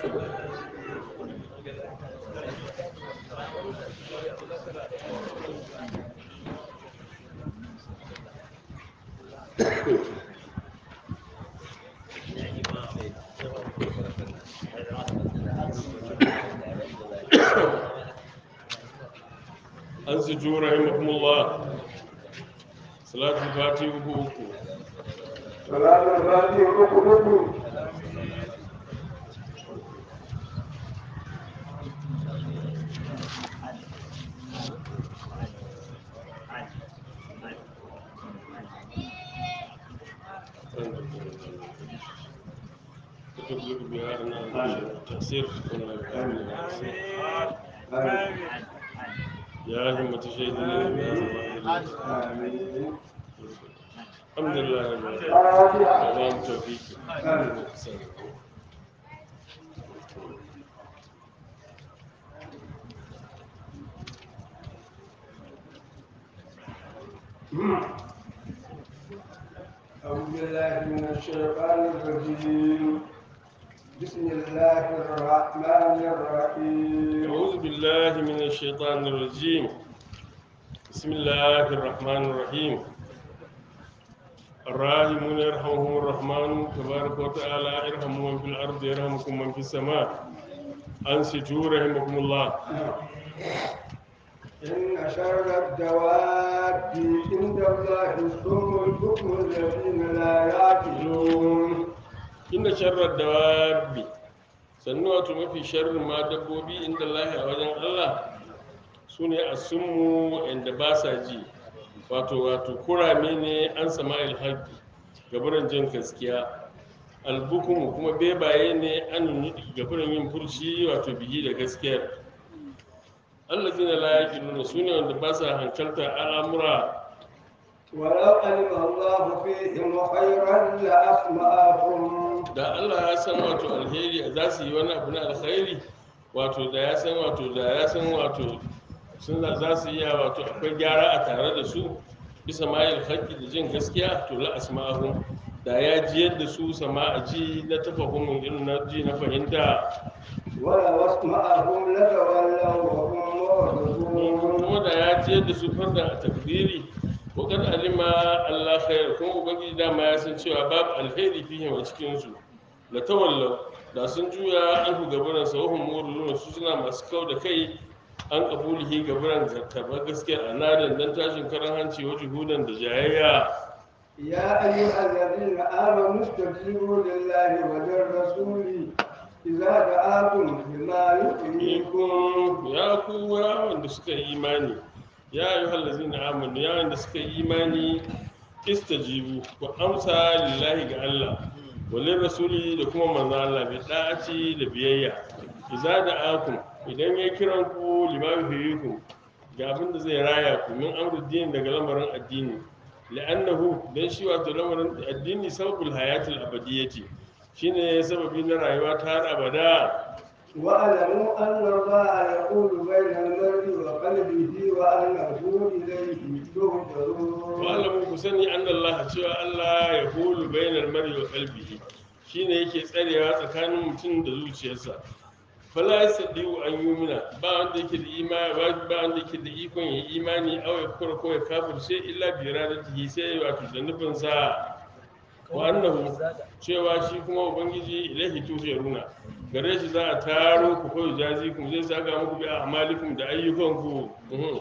an su jura rahimahumullah salatul fati uku uku صلاة الفاتحة ركن تبلغ بها تفسير يا همة شهدنا بهذا آمين الحمد لله رب العالمين فاتحة تمام توفيق أعوذ بالله من الشيطان الرجيم بسم الله الرحمن الرحيم أعوذ بالله من الشيطان الرجيم بسم الله الرحمن الرحيم الراحمون يرحمهم الرحمن تبارك وتعالى ارحموا من في الأرض يرحمكم من في السماء أنصتوا رحمكم الله إن شر الدواب عند الله الصم البكم الذين لا يعقلون inda sharar dawabi sannu wato mafi sharrin ma dabbobi inda lahi a wajen Allah su ne a sunmu inda ba sa ji wato wato kurame ne an sama ilhaƙi gabaran jin gaskiya albukumu kuma bebaye ne an gabaran yin furshi wato bihi da gaskiyar Allah zina la nuna su ne wanda ba sa hankalta al'amura ولو علم الله فيهم خيرا لأسمعهم da Allah ya san wato alheri za su yi wani abu na alkhairi wato da ya san wato da ya san wato sun za- za su iya wato akwai gyara a tare da su bisa mayil haƙƙi da jin gaskiya to la asma'ahum da ya jiyar da su sama a ji na tafahumin irin na ji na fahimta ولو اسمعهم لتولوا وهم معرضون kuma da ya jiyar da su farda a takdiri wakar alima Allah khair kuma ubangiji dama ya san cewa babu alheri fihim a cikin su la tawallau da sun juya an ku gaburan sa wahum murlun su suna masu kau da kai an kabulihi gaburan karɓar gaskiyar anadan dan tashin karan hanci wa juhudan da jayayya يا أيها الذين آمنوا استجيبوا لله وللرسول إذا دعاكم لما يحييكم ikon ya ku ya wanda suka yi imani ya yi hallazi na amanu ya wanda suka yi imani istajibu ku amsa lillahi ga Allah walin rasuli da kuma manzo Allah bi da'aci da biyayya idza da'akum idan ya kiran ku limamu fiyikum ga abin da zai raya ku min amruddin daga lamarin addini la'annahu dan shi wato lamarin addini sababul hayatul abadiyyati shine sababi na rayuwa ta har abada واعلموا أن الله يقول بين المرء وقلبه وأنه إليه تهجرون wa'alamu ku sani an Allah cewa Allah ya hulu bainar mari wa kalbihi shine yake tsarewa tsakanin mutum da zuciyarsa fala yasdiu an yumina ba wanda yake da imani ba ba wanda yake da ikon ya imani aw ya kura ko ya kafirce illa bi iradatihi sai wato da nufin sa wa annahu cewa shi kuma ubangiji ilahi tusharuna gare shi za a taro ku ko jazi ku zai saka muku bi amalikum da ayyukanku Mhm.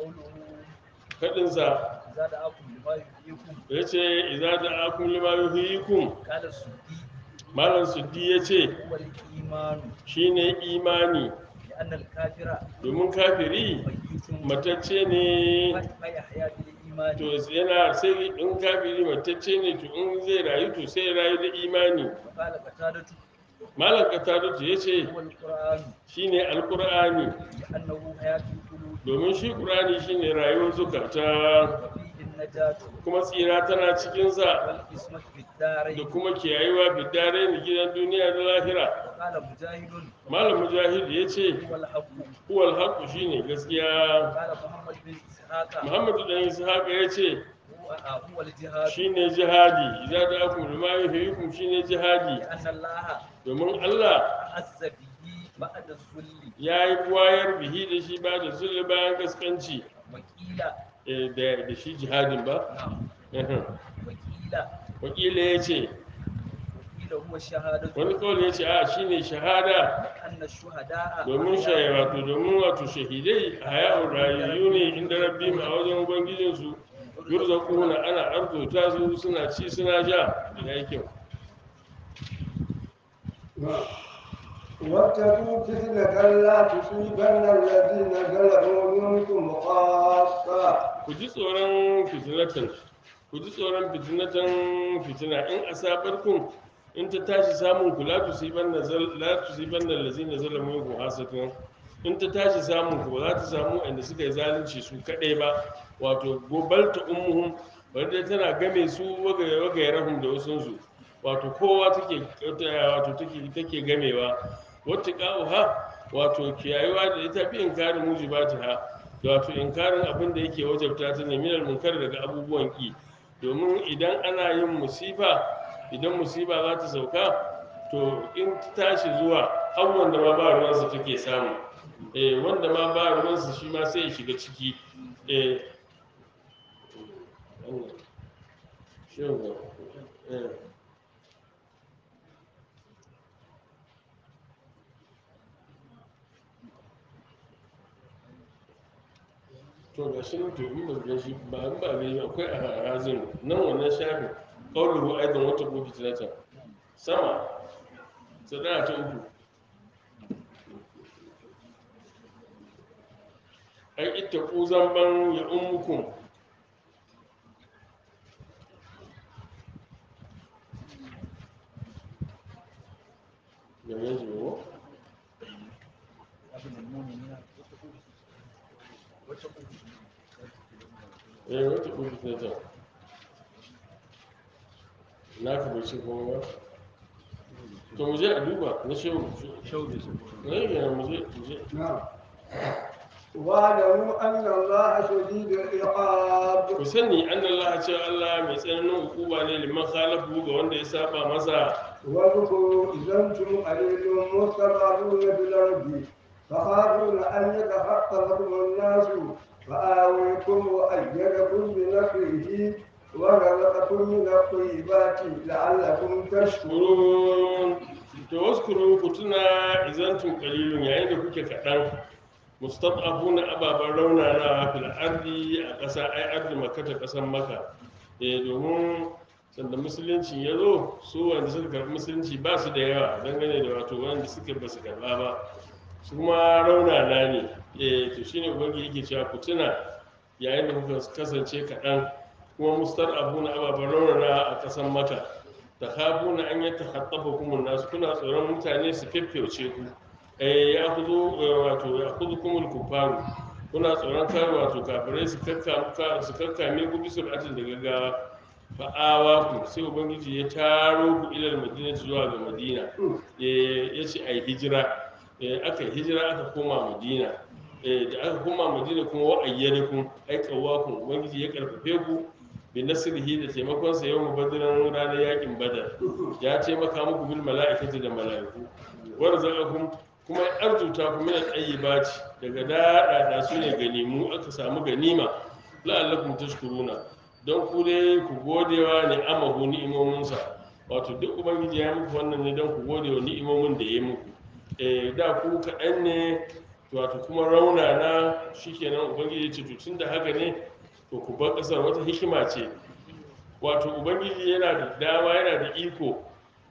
kadin sa إذا دعاكم لما يحييكم ya ce iza da akun lima yuhiyikum قال السدي malam suddi ya ce هو الإيمان shine imani لأن الكافر domin kafiri ميت matacce ne فيحيا بالإيمان to yana sai in kafiri matacce ne to in zai rayu to sai ya rayu da imani وقال قتادة malam katarutu ya ce هو القرآن shine alkur'ani لأنه حياة القلوب domin shi qur'ani shine rayuwar zukata وفيه النجاة kuma tsira tana cikinsa والقسمة في da الدارين kuma kiyayewa bidare ni gidan duniya da lahira وقال مجاهد malam mujahid ya ce هو الحق huwal haqqu shine gaskiya وقال محمد بن إسحاق muhammadu dan ishaq ya ce هو هو الجهاد shine jihadi idan da aku lima yuhyikum shine jihadi لأن الله domin Allah أعز به بعد الذل ya yi wayar bihi da shi ba da zulli bayan gaskanci وقيل eh, da da shi jihadin ba نعم Ehem. وقيل wakila ya ce وقيل هو الشهادة wani kawai ya ce a shine shahada أن الشهداء domin shaye wato domin wato shahidai a hayawar rayayyu ne inda rabbi a wajen ubangijinsu yurzaquna ana arzuta su suna ci suna sha da yake واتقوا فتنة لا تصيبن الذين ظلموا منكم خاصة ku ji tsoron fitinatan ku ji tsoron fitinatan fitina in asabar kun in ta tashi samun ku la tusiban na la tusiban na lazina zalamu ku hasatan in ta tashi samun ku ba za ta samu inda suka yi zalunci su kadai ba wato gobalta ummuhum bari dai tana game su wagaye wagaye rahum da wasun su wato kowa take wato take take gamewa wata ha wato kiyayewa da ita fi inkarin mujibatiha wato inkarin abin da yake wajabta ta ne minal munkar daga abubuwan ki domin idan ana yin musifa idan musiba za ta sauka to in ta tashi zuwa abubuwan da ma ba ruwansa take samu eh wanda ma ba ruwansa shi ma sai ya shiga ciki eh wannan, shin ga, eh to ga shi nan to in ba ga shi ba in ba ga akwai a hazin nan wannan shafin qawluhu aidan wata gobe tilata sama sadara ta uku ai ita ku zamban ya ummukum ya yanzu ba ابن المؤمنين واتقوا eh wata gobe tilata na ka bai ce kuma ba to mu je a duba na shehu شوذ ne yana mu je mu je نعم واعلموا أن الله شديد العقاب ku sani an Allah ce Allah mai tsananin hukuma ne liman khalafu ga wanda ya saba masa واذكروا إذا أنتم قليل مستضعفون في الأرض فخافون أن يتخطفكم الناس فآويكم وأيدكم بنصره ورزقكم من الطيبات لعلكم تشكرون kurun to waskuru ku tuna izantum qalilun yayin da kuke kaɗan mustad'afuna ababan raunana fil ardi a ƙasa ai ardi makka ta ƙasar maka eh domin sanda musulunci ya zo su wanda suka karɓi musulunci ba su da yawa dangane da wato wanda suka ba su karɓa ba su ma raunana ne eh to shine ubangiji yake cewa ku tuna yayin da kuka kasance kaɗan kuma mustad'afuna ababan raunana a ƙasar maka ta na an yi takhattafa kuma nasu kuna tsoron mutane su feffeuce ku eh ya kuzo wato ya kuzo kumul kufaru kuna tsoron kar wato kafirai su kakka su kakkame ku bisa atin da gaggawa fa'awa ku sai ubangiji ya taro ku ilal madina zuwa ga madina eh ya ce ai hijira eh aka yi hijira aka koma madina eh da aka koma madina kuma wa ayyadakum ai kawakun ubangiji ya karfafe ku bi nasrihi da taimakon sa yau badiran ranar yakin badar ya taimaka muku bil mala'ikati da mala'iku warzaqakum kuma ya arzuta ku min al-tayyibati daga dada da su ne ganimu aka samu ganima la'allakum tashkuruna don ku dai ku godewa ne amahu ni'imomin sa wato duk ubangiji ya muku wannan ne don ku gode wa ni'imomin da ya muku eh da ku kaɗan ne wato kuma raunana shikenan ubangiji ya ce to tunda haka ne to ku bar ƙasar wata hikima ce wato ubangiji yana da dama yana da iko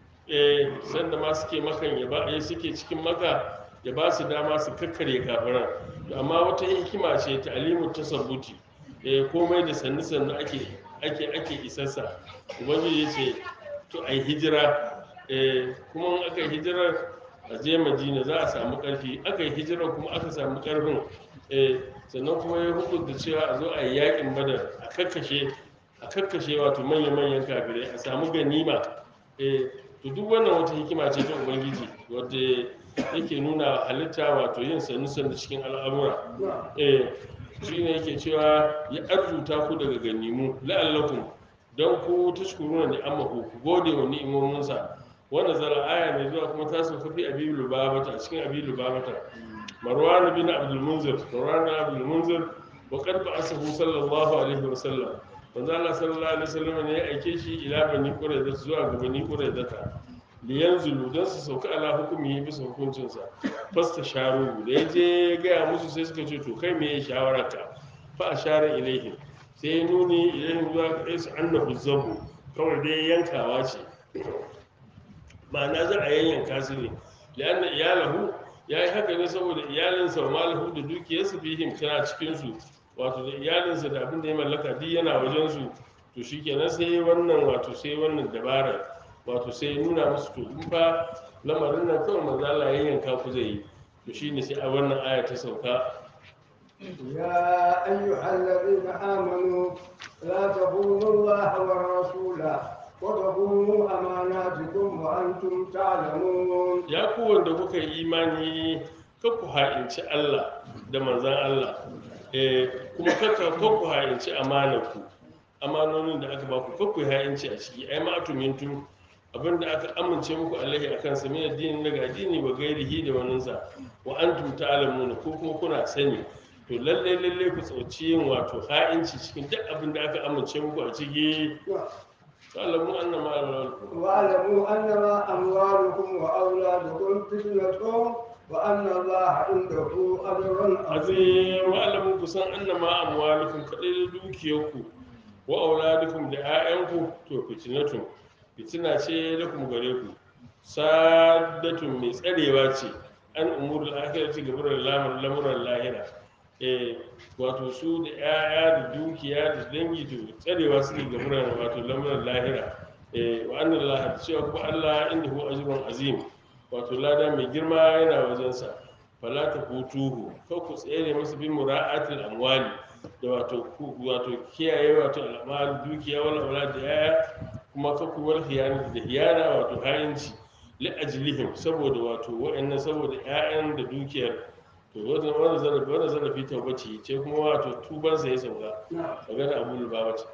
eh sanda ma suke makan ya ba eh suke cikin maka ya ba su dama su kakkare kafiran To amma wata hikima ce ta alimu tasabbuti eh komai da sannu sannu ake ake ake isarsa ubangiji ya ce to ai hijira eh kuma in aka yi hijirar a je madina za a samu ƙarfi aka yi hijirar kuma aka samu ƙarfin eh sannan kuma ya hukunta cewa a zo a yi yakin badar a kakkashe a kakkashe wato manya-manyan kafirai a samu ganima eh to duk wannan wata hikima ce ta ubangiji wadda yake nuna halitta wato yin sannu sannu cikin al'amura eh shine yake cewa ya arzuta ku daga ganimu la'allakum don ku tashkuruna ni amma ku ku gode wa ni'imominsa wanda zara aya mai zuwa kuma ta sauka fi abi lubabata a cikin abi lubabata marwan bin abdul munzir marwan bin abdul munzir wa qad ba'athahu sallallahu alaihi wa sallam manzo Allah sallallahu alaihi wa sallam ne ya aike shi ila bani qurayza zuwa ga bani qurayza liyanzulu don su sauka ala hukumi bisa hukuncinsa fasta sharu da ya je ya gaya musu sai suka ce to kai me ya shawararka fa a share ilaihim sai ya nuni ilaihim zuwa ga su annahu zabu kawai dai yankawa ce ma'ana za a yanyanka su ne lianna iyalahu ya yi haka ne saboda iyalinsa wa malahu da dukiyarsa fihim tana cikinsu wato da iyalinsa da abin da ya mallaka duk yana wajensu to shikenan sai wannan wato sai wannan dabara wato sai ya nuna musu to in fa lamarin nan kawai manzo Allah ya yanka ku zai yi to shine sai a wannan aya ta sauka يا أيها الذين آمنوا لا تخونوا الله والرسول وتخونوا أماناتكم وأنتم تعلمون ya ku wanda kuka yi imani kar ku ha'inci Allah da manzan Allah eh kuma kaka kar ku ha'inci amanarku amanonin da aka ba ku kar ku ha'inci a ciki ai ma atumintum abinda aka amince muku alaihi akan sa min addini daga addini wa gairihi da waninsa wa antum ta'lamuna ko kuma kuna sani to lalle lalle ku tsauci yin wato ha'inci cikin duk abin da aka amince muku a ciki ta'lamu annama alaikum واعلموا أنما أموالكم وأولادكم فتنة وأن الله عنده أجر عظيم azim wa'alamu kusan annama amwalukum kadai da dukiyarku wa auladukum da 'ya'yanku to fitinatun fitina ce lakum gare ku sadatun mai tsarewa ce an umurul akhirati gaburan lamar lamuran lahira eh wato su da 'ya'ya da dukiya da dangi to tsarewa suke gaburan wato lamuran lahira eh wa anna Allah cewa kuma Allah inda hu ajrun azim wato lada mai girma yana wajensa fala ta hutuhu kau ku tsere masa bin mura'atil amwali da wato ku wato kiyaye wato al'amal dukiya wala wala da yaya kuma kau ku wal khiyana da hiyana wato hayinci li ajlihim saboda wato wa'annan saboda ƴaƴan da dukiyar to wannan wannan zarafi wannan zarafi taubaci ce kuma wato tuban sa ya sauka magana Abu Lubaba ce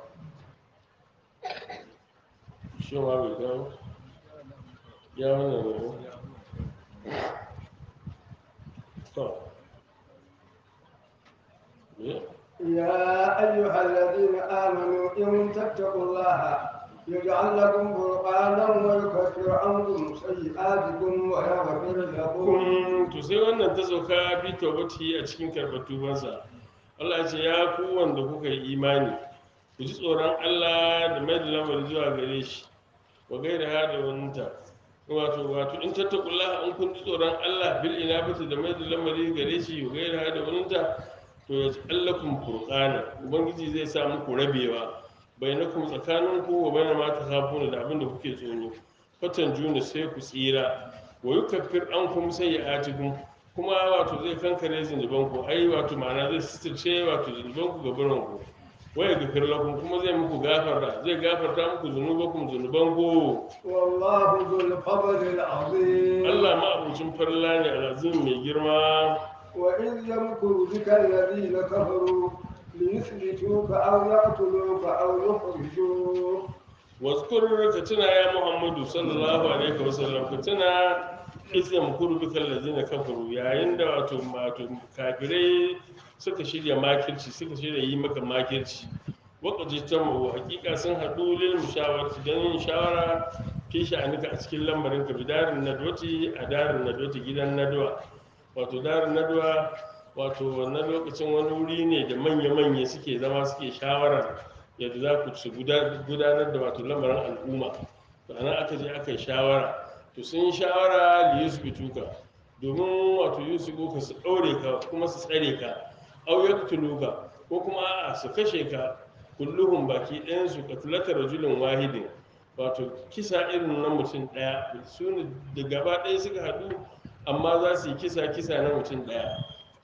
shi ma bai kawo ya wannan ne to me يا أيها الذين آمنوا إن تتقوا الله يجعل لكم فرقانا ويكفر عنكم سيئاتكم ويغفر لكم kun to sai wannan ta sauka bi tawbati a cikin karɓar tubansa Allah ya ce ya ku wanda kuka yi imani ku ji tsoron Allah da mai da lamari zuwa gare shi wa gaira ha da wanta wato wato in tattakullah in kun ji tsoron Allah bil inabati da mai da lamari gare shi wa gaira ha da wanta to ya allakum furqana ubangiji zai sa muku rabewa bainakum tsakaninku wa bainama ma takhafuna da abin da kuke tsoro fatan juna sai ku tsira wa yukaffir ankum sayyi'atikum kuma wato zai kankare zunuban ku ai wato ma'ana zai sitirce wato zunuban ku gaban ku wa yaghfir lakum kuma zai muku gafara zai gafarta muku zunubakum zunuban ku والله ذو الفضل العظيم Allah ma abucin farla ne alazim mai girma وإذ يمكر بك الذين كفروا ليثبتوك أو يقتلوك أو يخرجوك wazkur ka tuna ya muhammadu sallallahu alaihi wasallam ka tuna izam kurbi kallazina kafaru yayin da wato wato kafirai suka shirya makirci suka shirya yi maka makirci waqaji tamu hakika sun hadu lil mushawarati dan yin shawara fi sha'anika a cikin lambarin ka bidarin nadwati a darin nadwati gidan nadwa wato darin nadwa wato wannan lokacin wani wuri ne da manya-manya suke zama suke shawara yadda za ku ci gudanar da wato lamarin al'umma to anan aka je aka yi shawara to sun yi shawara li yusbituka domin wato yusufu ka su ɗaure ka kuma su tsare ka au yaqtuluka ko kuma a'a su kashe ka kulluhum baki ɗayan su qatlata rajulin wahidin wato kisa irin na mutum ɗaya su ne da gaba ɗaya suka haɗu amma za su yi kisa kisa na mutum ɗaya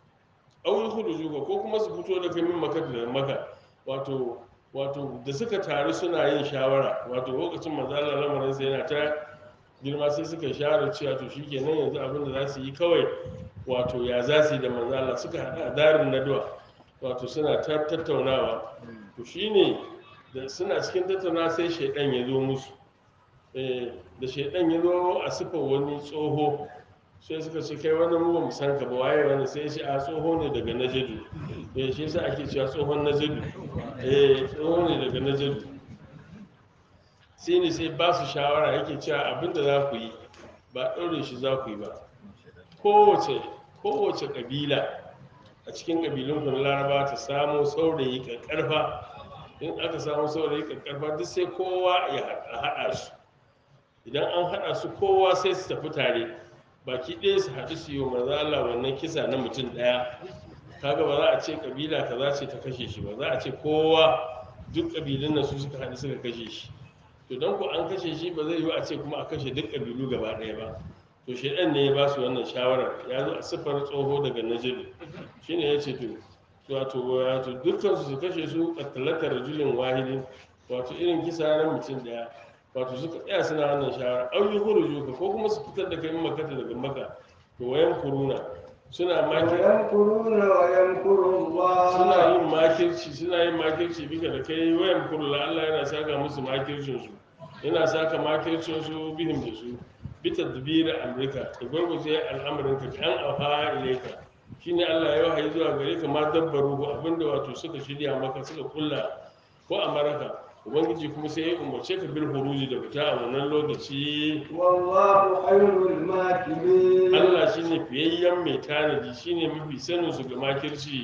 au yukhrijuka ko kuma su fito da kai min maka da maka wato wato da suka taru suna yin shawara wato lokacin manzala lamarin sai yana ta girma sai suka share cewa to shikenan yanzu abin da za su yi kawai wato ya za su yi da manzala suka haɗa a darin naduwa wato suna ta tattaunawa to shine da suna cikin tattaunawa sai shaidan ya zo musu Eh, da shaidan ya zo a sifar wani tsoho sai suka ce kai wani mu ba mu san ka ba waye wani sai ya ce a tsoho ne daga najadu eh shi yasa ake cewa tsohon najadu eh tsoho ne daga najadu sai ne sai ba su shawara yake cewa abinda za ku yi ba ɗaure shi za ku yi ba kowace kowace ƙabila a cikin ƙabilun kun laraba ta samo saurayi ƙarƙarfa in aka samu saurayi ƙarƙarfa duk sai kowa ya haɗa- haɗa su idan an haɗa su kowa sai su tafi tare baki ɗaya su haɗu su yi wa manzo Allah wannan kisa na mutum ɗaya kaga ba za a ce ƙabila kaza ce ta kashe shi ba za a ce kowa duk ƙabilun nan su suka haɗu suka kashe shi to don ku an kashe shi ba zai yiwu a ce kuma a kashe duk ƙabilu gaba ɗaya ba to shaidan ne ya ba su wannan shawarar ya zo a siffar tsoho daga najidu shine ya ce to wato wato dukkan su su kashe su kattalata rajulin wahidin wato irin kisa na mutum ɗaya wato suka tsaya suna wannan shawara au yi huru ka ko kuma su fitar da kai makata daga maka to wayan kuruna suna makir ويمكرون ويمكر الله suna yin makirci suna yin makirci bika da kai wayan kurla Allah yana saka musu makircin su yana saka makircin su bihim da su bi tadbir amrika da gurguje al'amarin ka kan afa ilaika shine Allah ya wahayi zuwa gare ka ma dabbaru ko abinda wato suka shirya maka suka kulla ko amaraka ubangiji kuma sai ya umarce ka bil huruji da fita a wannan lokaci والله خير الماكرين Allah shine fiyayyen mai tanadi shine mafi sanin su ga makirci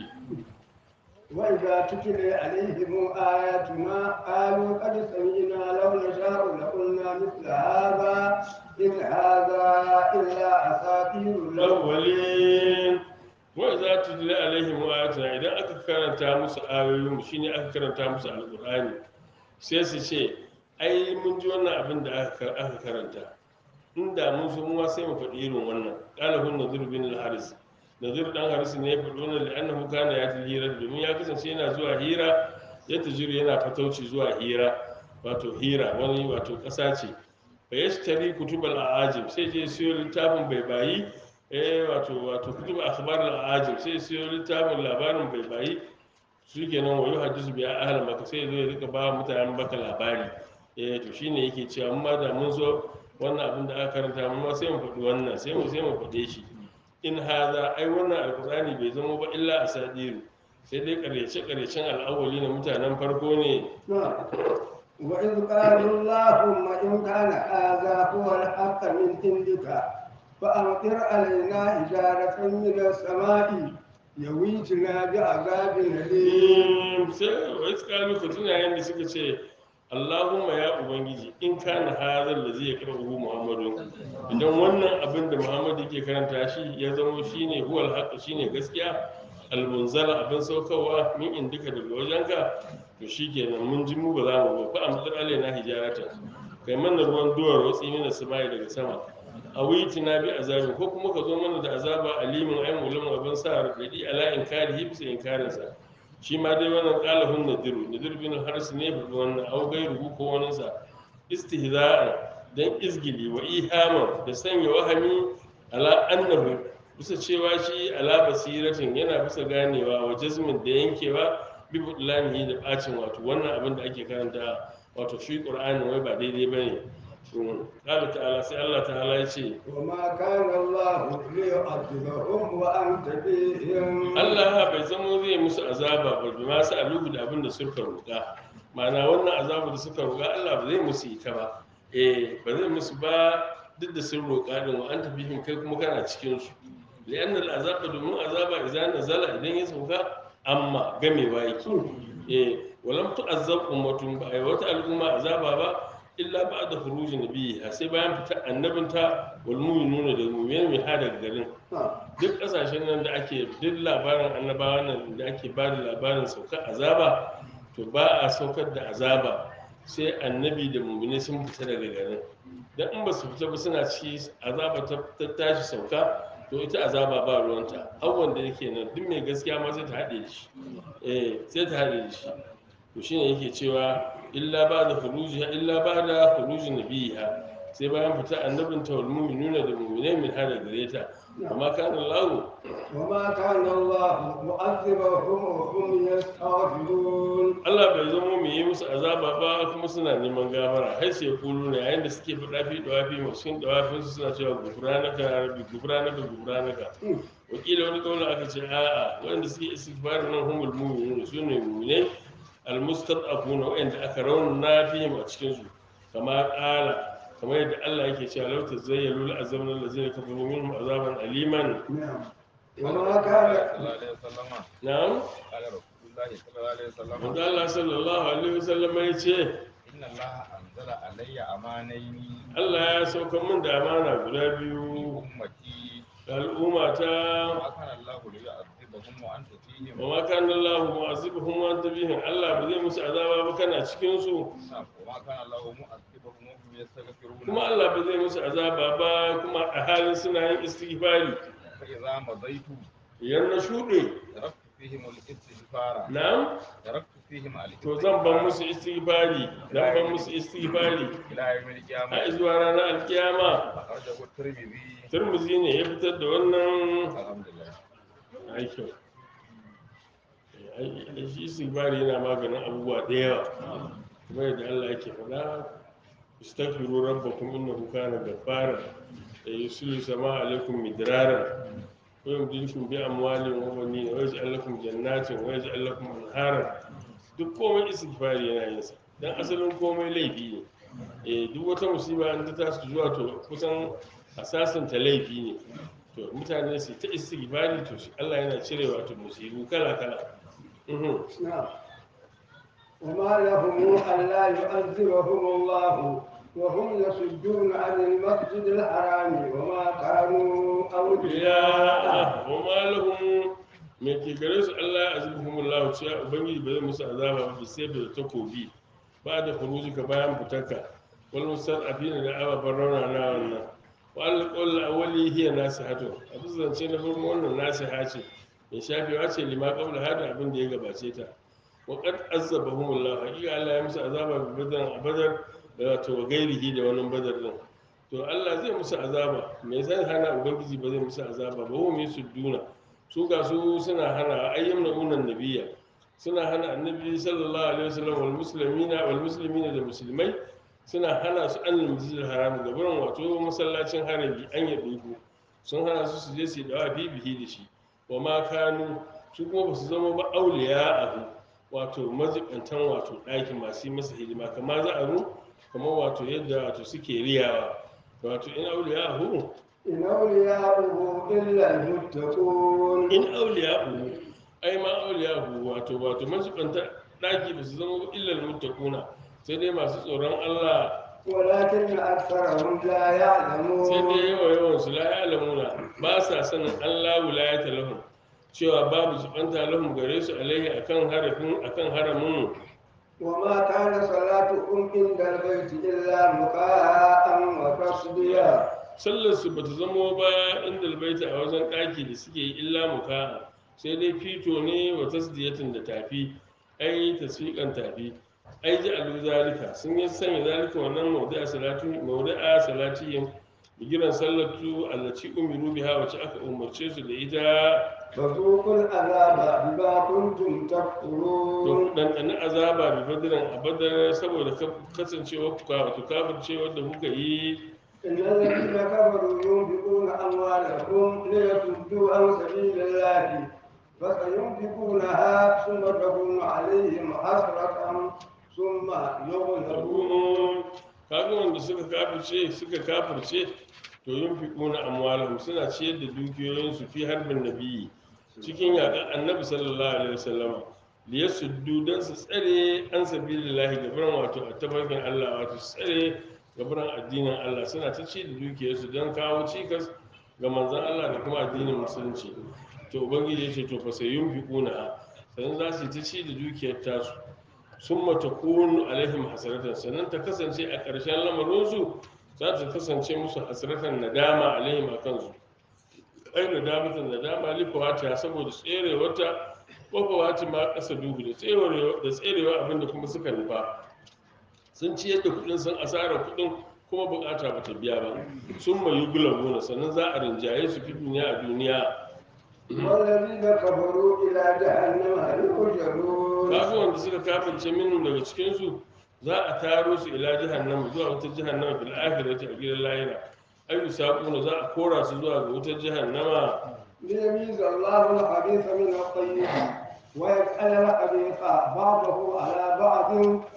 وإذا تتلي عليهم آياتنا قالوا قد سمعنا لو نشاء لقلنا مثل هذا إن هذا إلا أساطير الأولين الأولين وإذا تتلى عليهم آياتنا إذا aka karanta musu ayoyin shine aka karanta musu alqur'ani sai su ce ai mun ji wannan abin da aka aka karanta inda mun so mu ma sai mu faɗi irin wannan qala hun nadir bin al-haris nadir dan haris ne ya faɗi wannan li'annahu kana ya hira domin ya kasance yana zuwa hira ya tajiru yana fatauci zuwa hira wato hira wani wato ƙasa ce fa yashtari kutubal a'ajib sai je siyo littafin bai bayi eh wato wato kutub akhbar al-a'ajib sai siyo littafin labarin bai bayi su kenan wayo hadisu biya ahal maka sai zo ya rika ba mutanen baka labari eh to shine yake cewa amma da mun zo wannan abin da aka karanta mun ma sai mu faɗi wannan sai mu sai mu faɗe shi in haza ai wannan alqur'ani bai zama ba illa asadiru sai dai ƙaryace ƙaryacen al'awwali na mutanen farko ne نعم. وإذ قالوا اللهم إن كان هذا هو الحق من عندك فأمطر علينا حجارة من السماء يويتنا بعذاب أليم sai wa iskalu ka tuna yadda suka ce Allahumma ya ubangiji in kana hazal da zai karɓu Muhammadu idan wannan abin da Muhammadu yake karanta shi ya zama shine huwal haqq shine gaskiya almunzala abin saukarwa min indika daga wajenka to shikenan mun ji mu ba za mu ba fa amsar alaina hijaratan kai mana ruwan duwar watsi mina samai daga sama a na bi azabi ko kuma ka zo mana da azaba alimin ayin ulama abin sa radadi ala inkari hibsa inkarinsa shi ma dai wannan qalahun nadiru nadir bin haris ne fa wannan au gairu ko wani sa istihza'an dan izgili wa ihama da sanya wahami ala annahu bisa cewa shi ala basiratin yana bisa ganewa wa jazmin da yankewa bi budlanihi da bacin wato wannan abin da ake karanta wato shi qur'ani wai ba daidai bane قال تعالى سي الله تعالى يشي وما كان الله ليعذبهم وأنت فيهم Allah bai zamo zai musu azaba ba bi ma su alubu da abin da suka roƙa ma'ana wannan azabu da suka roƙa Allah ba zai musu ita ba eh ba zai musu ba duk da sun roƙa din wa anta fihim kai kuma kana cikin su li'anna al'azaba domin azaba idan nazala idan ya sauka amma gamewa yake eh walam tu'azzab ummatun ba ai wata al'umma azaba ba illa ba da furuji nabiha sai bayan fitar annabinta wal mu'minuna da mu'minin mai hada garin duk kasashen nan da ake duk labarin annabawa nan da ake ba da labarin saukar azaba to ba a saukar da azaba sai annabi da mu'mini sun fita daga garin dan in ba su fita ba suna ci azaba ta ta tashi sauka to ita azaba ba ruwanta har wanda yake nan duk mai gaskiya ma sai ta haɗe da shi eh sai ta haɗe da shi to shine yake cewa illa ba da furuji illa ba da furuji nabiha sai bayan fita annabin ta wal mu'minuna da mu'minai min hada gare ta amma kana Allah وما كان الله معذبهم وهم يستغفرون Allah bai zama mu yi musu azaba ba kuma suna neman gafara har sai kulu ne yayin da suke faɗa fi dawafi masu cikin dawafin su suna cewa gufranaka ya rabbi gufranaka gufranaka wakila wani kaula aka ce a'a wanda suke istighfar nan humul mu'minun su ne mu'minai almustad'afuna wanda aka rauna fihim a cikin su kama qala kamar yadda Allah yake cewa law tazayyalu la azabna allazina kafaru minhum azaban aliman نعم وما كان na'am قال رسول الله صلى الله عليه وسلم manzo Allah sallallahu alaihi wasallam ya ce إن الله أنزل علي أمانين Allah ya sauka min da amana guda biyu أمتي ga al'umma ta ما كان الله ليعذبهم وأنت فيهم wa ma kana Allah mu'azibuhum wa anta bihim Allah ba zai musu azaba ba kana cikin su نعم وما كان الله مؤذبهم وهم يستغفرون kuma Allah ba zai musu azaba ba kuma a halin suna yin istighfari فإذا مضيت idan na shuɗe تركت فيهم الاستغفار na'am تركت فيهم to zan ban الاستغفار musu istighfari zan ban musu istighfari إلى يوم a القيامة zuwa ranar alkiyama أخرجه الترمذي turmuzi ne ya fitar da wannan الحمد لله aikin ai shi istighfari yana maganin abubuwa da yawa kuma yadda Allah yake faɗa istaghfiru rabbakum innahu kana ghaffara yusilu sama alaikum midrara wa yumdidukum bi amwalin wa banin wa yaj'al lakum jannatin wa yaj'al lakum anhara duk komai istighfari yana yin sa dan asalin komai laifi ne eh duk wata musiba an ta tashi zuwa to kusan asasin ta laifi ne to mutane su ta istighfari to shi Allah yana cirewa to musibu kala kala mhm نعم وما لهم ألا يعذبهم الله وهم يصدون عن المسجد الحرام وما كانوا أولياءه ya wa malahum me ke gare su Allah ya azibuhum Allah cewa ubangiji ba zai musu azaba ba sai da takobi ba da khuruji ka bayan fitarka wal mustad'afina da ababan rauna na wannan wa alqul awwali hiya nasihatu abu zance na farko wannan nasiha ce mai shafewa ce lima qabla hada abin da ya gabace ta wa qad azabahum Allah hakika Allah ya musu azaba bi badar a badar da wato gairihi da wannan badar din to Allah zai musu azaba me zai hana ubangiji ba zai musu azaba ba wa mai sudduna su ga su suna hana ayyamna unan nabiyya suna hana annabi sallallahu alaihi wasallam wal muslimina wal muslimina da musulmai suna hana su an masjidil haram ga gurin wato masallacin harami an ya duku sun hana su su je su yi dawa bibihi da shi wa ma kanu su kuma ba su zama ba auliya abu wato majibantan wato ɗakin masu yi masa hidima kamar za a ru kamar wato yadda wato suke riyawa wato in auliya abu إن أولياؤه إلا المتقون in auliya abu ai ma auliya abu wato wato majibanta ɗaki ba su zama ba illal muttaquna sai dai masu tsoron Allah ولكن أكثرهم لا sai يعلمون dai yawa yawan su la ya'lamuna ba sa sanin Allah wilayata lahum cewa babu jibanta lahum gare su alaihi akan harafin akan haramin وما كان صلاتهم عند البيت إلا مكاء وتصديا sallar su bata zamo ba inda albaita a wajen ɗaki da suke yi illa muka sai dai fito ne wa tasdiyatin da tafi ai tasfiqan tafi ai ji alu zalika sun yi sanya zalika wannan mawdi'a salatu mawdi'a salatihim bigiran sallatu allati umiru biha wacce aka umarce su da ita فذوقوا العذاب بما كنتم تكفرون don ɗanɗani azaba bi badiran a badar saboda kasancewa wato kafircewa da kuka yi إن الذين كفروا ينفقون أموالهم ليصدوا عن سبيل الله فسينفقونها ثم تكون عليهم حسرة ثم يغلبون kaga wanda suka kafirce suka kafirce to yin fi ƙuna amwalahum suna ciyar da dukiyoyinsu fi harbin nabiyyi cikin yaƙar annabi sallallahu alaihi wasallam da ya suddu don su tsare an sabilillahi gabaran wato a tafarkin Allah wato su tsare gabaran addinin Allah suna ta ci da dukiyarsu don kawo cikas ga manzon Allah da kuma addinin musulunci to ubangiji ya ce to fa sai yin fi ƙuna sannan za su yi ta ci da dukiyar tasu sun mata kunu alaihim hasaratan sannan ta kasance a ƙarshen lamarinsu za ta kasance musu hasaratan nadama alaihim a kansu ai nadamatan nadama lifawata saboda tsere wata wafawati ma ƙasa duhu da tserewa da tserewa abinda kuma suka nufa sun ci yadda kuɗin sun asara kuɗin kuma bukata bata biya ba sun mayu gulabuna sannan za a rinjaye su fi duniya a duniya والذين كفروا إلى جهنم يحشرون kafin wanda suka kafirce minnu daga cikinsu za a taro su ila jahannama zuwa wata jahannama fil akhirati a gidan lahira ayu saquna za a kora su zuwa ga wutar jahannama ليميز الله الخبيث من الطيب ويسأل الخبيث بعضه على بعض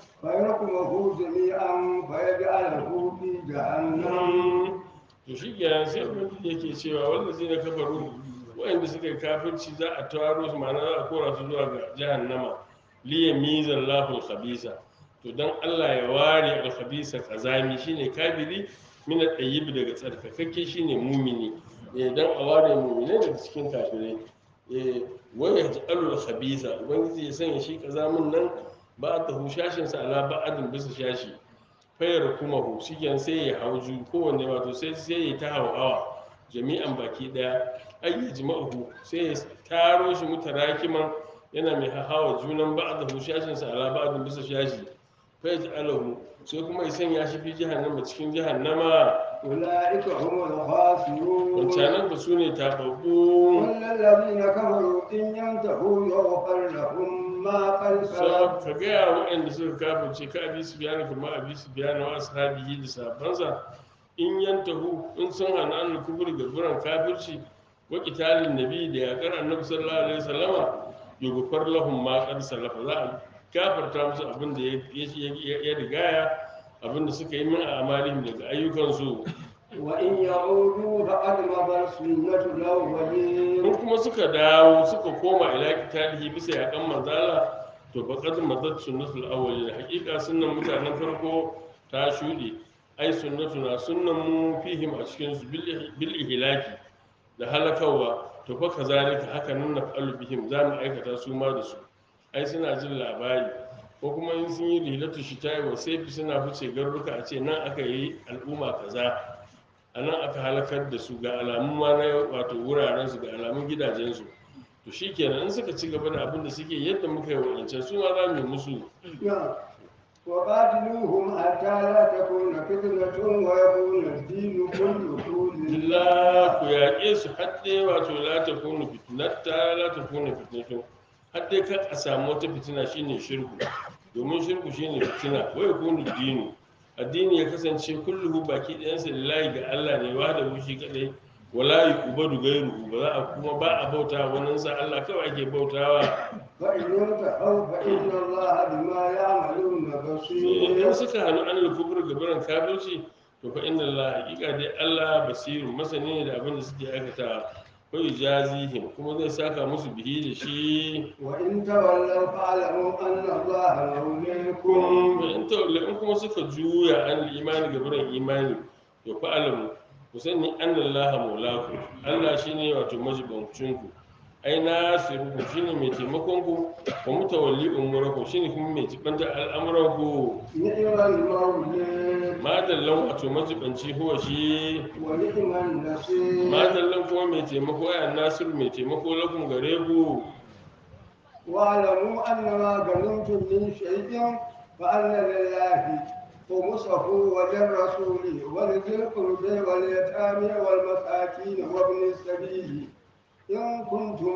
فيركمه جميعا فيجعله في جهنم to shi kenan sai ubangiji yake cewa wanda zai na kafaru wa'anda suka yi kafirci za a taro su ma'ana za a kora su zuwa ga jahannama liya mizan lafin khabisa to dan Allah ya ware al khabisa kazami shine kafiri min al tayyib daga tsarkakakke shine mumini eh dan a ware mumine daga cikin kafirai eh wa yaj'alu al khabisa ubangiji ya sanya shi kazamin nan ba ta hushashin sa ala ba'adin bisa shashi fayar kuma hu shigen sai ya hauju kowanne wato sai sai ya ta hawa jami'an baki daya ayyi jima'uhu sai ya taro shi mutarakiman yana mai hawa junan ba'da hu shashin sa ala ba'din bisa shashi fa yaj'aluhu sai kuma ya sanya shi fi jahannama cikin jahannama أولئك هم الخاسرون wancanan da su ne tababbu كل الذين كفروا إن ينتهوا يغفر لهم ما قد so سلف ka gaya waɗanda suka kafirce ka abi su biyana kuma abi su biyana wa ashabihi da sabansa in yantahu in sun hana an kubur ga buran kafirci wa qitalin nabi da yakar annabi sallallahu alaihi wasallama yughfar lahum ma qad salafa za a gafarta musu abin da ya- ya ya rigaya abin da suka yi min a amalin daga ayyukansu وإن يعودوا فقد مضت سنة الأولين in kuma suka dawo suka koma ila qitalihi bisa yakan manzala to faqad madat sunnatul awwalin haqiqa sunnan mutanen farko ta shuɗe ai sunnatuna sunnan mu fihim a cikin su bil bil ihlaki da halakawa to fa kazalika haka nan na fa'alu bihim za mu aikata su ma da su ai suna jin labari ko kuma in sun yi rilatu shita'i wa sai suna fice garuruka a ce nan aka yi al'umma kaza a nan aka halakar da su ga alamun ma na wato wuraren su ga alamun gidajensu to shi kenan in suka ci gaba da abin da suke yadda muka yi wa'ancan su ma za mu yi musu نعم. وقاتلوهم حتى لا تكون فتنة ويكون الدين كله لله illa ku yaƙe su hadde wato la ta kunu fitnata la ta kunu fitnatu hadde ka a samu wata fitina shine shirku domin shirku shine fitina wai kunu dinu addini ya kasance kulluhu baki ɗayansa lillahi ga Allah ne wa da wushi kadai wala yuqbadu ghayruhu ba za a kuma ba a bauta wannan sa Allah kawai ake bautawa فإن انتهوا فإن الله بما يعملون بصير idan suka hannu an lukubur gabaran kafirci to fa inna Allah hakika dai Allah basirun masani ne da abin da suke aikata ko yajazihim kuma zai saka musu bihi da shi وإن تولوا فاعلموا أن الله موليكم kun in tawalla in kuma suka juya an imani gabaran imani to fa alamu ku sani anna Allah maulaku Allah shine wato majibancin ku ai nasirukum shine mai taimakon ku wa mutawalli umurakum shine kuma mai jibanta al'amuran ku نعم المولى madallan wato majibanci huwa shi ونعم النصير madallan kuma mai taimako ya nasiru mai taimako lakum gare ku واعلموا أن ما غنمتم من شيء فأن لله خمسه وللرسول ولذي القرب واليتامى والمساكين وابن السبيل إن كنتم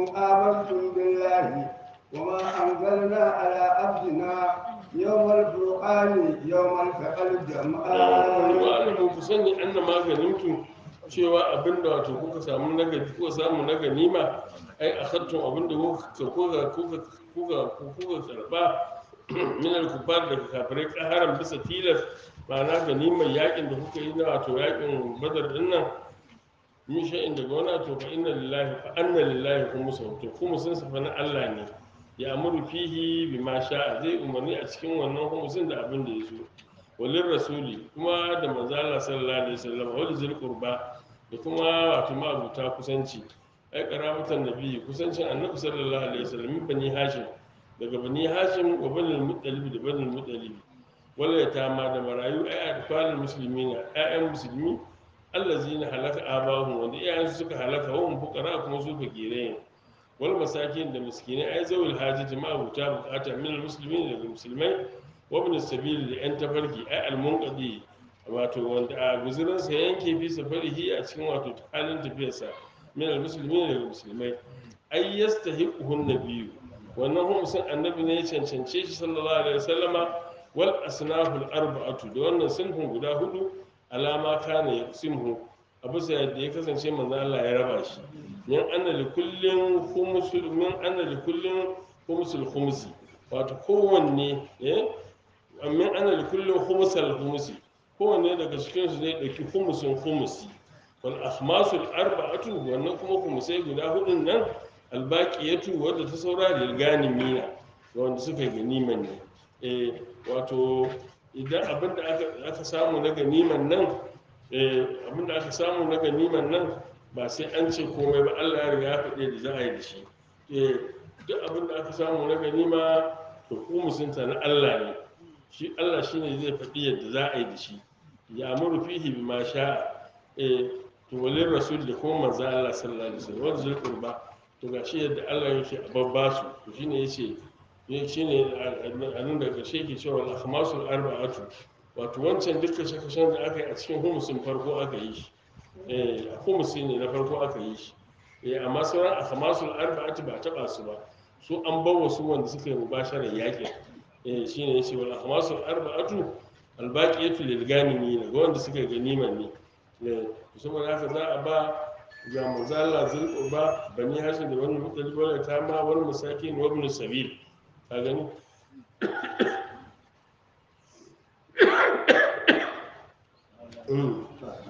آمنتم بالله وما أنزلنا على عبدنا يوم الفرقان يوم التقى الجمعان wa'alamu ku sani anna maganintu cewa abinda wato kuka samu na gani kuka samu na ganima ai akhadtum abinda kuka kuka kuka kuka kuka karba min al-kufar daga kafirai kaharan bisa tilas ma'ana ganimar yakin da kuka yi na wato yakin badar din nan min shay'in daga wani wato fa inna lillahi fa anna lillahi kuma sautu kuma sun safa na Allah ne ya amuru fihi bima sha'a zai umarni a cikin wannan humusin da abin da ya so walin rasuli kuma da manzala sallallahu alaihi wasallam wal zil qurba da kuma wato ma'abuta kusanci ai karamatan nabi kusancin annabi sallallahu alaihi wasallam min bani hashim daga bani hashim wa bani muttalib da bani muttalib wala yatama da marayu ai adfalul muslimina ayyan musulmi allazina halaka abahum wanda iyayensu suka halaka wa hum fuqara kuma su fakirai wal masakin da miskinai ai zawul hajati ma'abuta bukata min al muslimin daga musulmai wabin sabili da 'yan tafarki ai almunqadi wato wanda a guzurinsa ya yanke fi safarihi a cikin wato halin tafiyarsa min almuslimin daga musulmai ai yastahiquhun nabiyyu wannan humusin annabi ne ya cancance shi sallallahu alaihi wasallama wal asnaful arba'atu da wannan sunfin guda hudu alama kana yaqsimhu a bisa yadda ya kasance manzo Allah ya raba shi min anna li kullin khumsul min anna li kullin khumsul khumsi wato kowanne eh min anna li kullin khumsal khumsi kowanne daga cikin su zai dauki khumsun khumsi wal ahmasul arba'atu wannan kuma khumsai guda hudun nan albaqiyatu wadda ta saura da ganimina wanda suka yi ganiman ne eh wato idan abinda aka aka samu na ganiman nan eh abinda aka samu na ganiman nan ba sai an ce komai ba Allah ya riga ya faɗe da za a yi da shi eh duk abinda aka samu na ganima to ku musunta na Allah ne shi Allah shine zai faɗi yadda za a yi da shi ya amuru fihi bima sha'a eh to walin rasul da kuma manzo Allah sallallahu alaihi wasallam wanda zai qurba to gashi yadda Allah yake a babba su to shine yace ya shine a nan daga ƙarshe ke cewa al-ahmasul arba'atu wato wancan dukkan shakashan da aka yi a cikin humusin farko aka yi shi eh a humusi ne na farko aka yi shi eh amma sauran ahmasul arba'atu ba taba su ba su an bawa su wanda suka yi mubasharar yaƙin eh shine yace wal ahmasul arba'atu albaqiyatu lil ganimin ga wanda suka ganiman ne eh saboda haka za a ba ga manzala zulqurba bani hashim da wani mutali wala ta ma wani masakin wa ibn sabil ka gani Mm.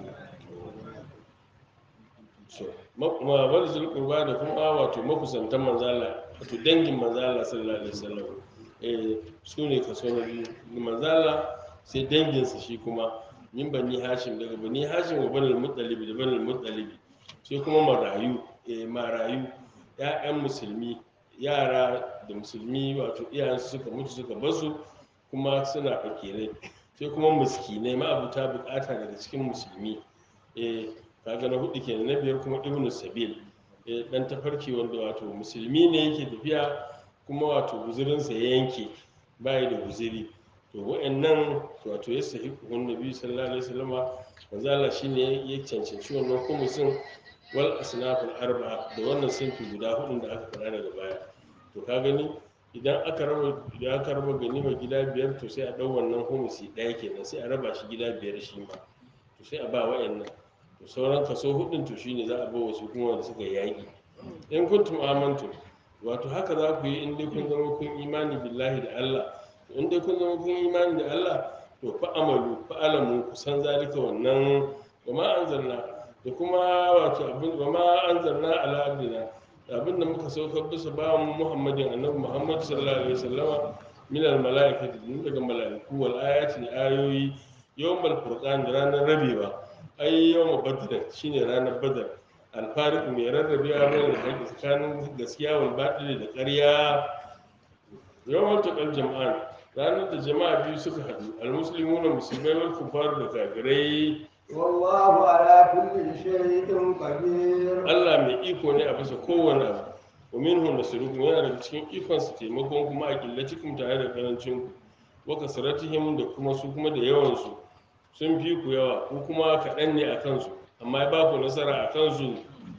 so ma- ma wani zulqurba da kuma wato makusantan manzala wato dangin manzala sallallahu alaihi wasallam eh su ne kaso na biyu manzala sai danginsa shi kuma min bani hashim daga bani hashim wa banal muttalibi da banal muttalibi sai kuma marayu eh marayu ƴaƴan musulmi yara da musulmi wato iyayensu suka mutu suka basu kuma suna fakirai sai kuma miskinai ma'abuta bukata daga cikin musulmi eh kaga na hudu kenan na biyar kuma ibnu sabil eh dan tafarki wanda wato musulmi ne yake tafiya kuma wato guzurinsa ya yanke bai da guziri to wa'annan wato ya sahi kuhun nabi sallallahu alaihi wasallama manzo Allah shine ya cancanci wannan kumusin wal asnaful arba'a da wannan sinfi guda hudun da aka fara daga baya to ka gani idan aka raba idan aka raba ganima gida biyar to sai a dau wannan humusi daya kenan sai a raba shi gida biyar shi ma to sai a ba wa'annan to sauran kaso hudun to shine za a ba wasu kuma wanda suka yaki in kuntum amantum wato haka za ku yi in dai kun zama kun imani billahi da Allah in dai kun zama kun imani da Allah to fa amalu fa alamu ku san zalika wannan wa ma anzalna da kuma wato abin wa ma anzalna ala abdina da abin da muka saukar bisa bawan mu Muhammadin annabi Muhammad sallallahu alaihi wasallama min al malaikati din daga malaiku wal ayati da ayoyi yawmal furqan da ranar rabewa ai yawma badr shine ranar badar alfarik mai rarrabewa bai da haƙi tsakanin gaskiya wal baɗili da ƙarya yawan taƙar jama'an ranar da jama'a biyu suka haɗu almuslimu na musulmai wal kufar da kafirai والله على كل شيء قدير Allah mai iko ne a bisa kowane abu wa minhu nasrukum yana daga cikin ikon su taimakon kuma a killacikum tare da karancin ku wa kasratihim da kuma su kuma da yawan su sun fi ku yawa ku kuma kaɗan ne a kansu amma ya ba ku nasara a kansu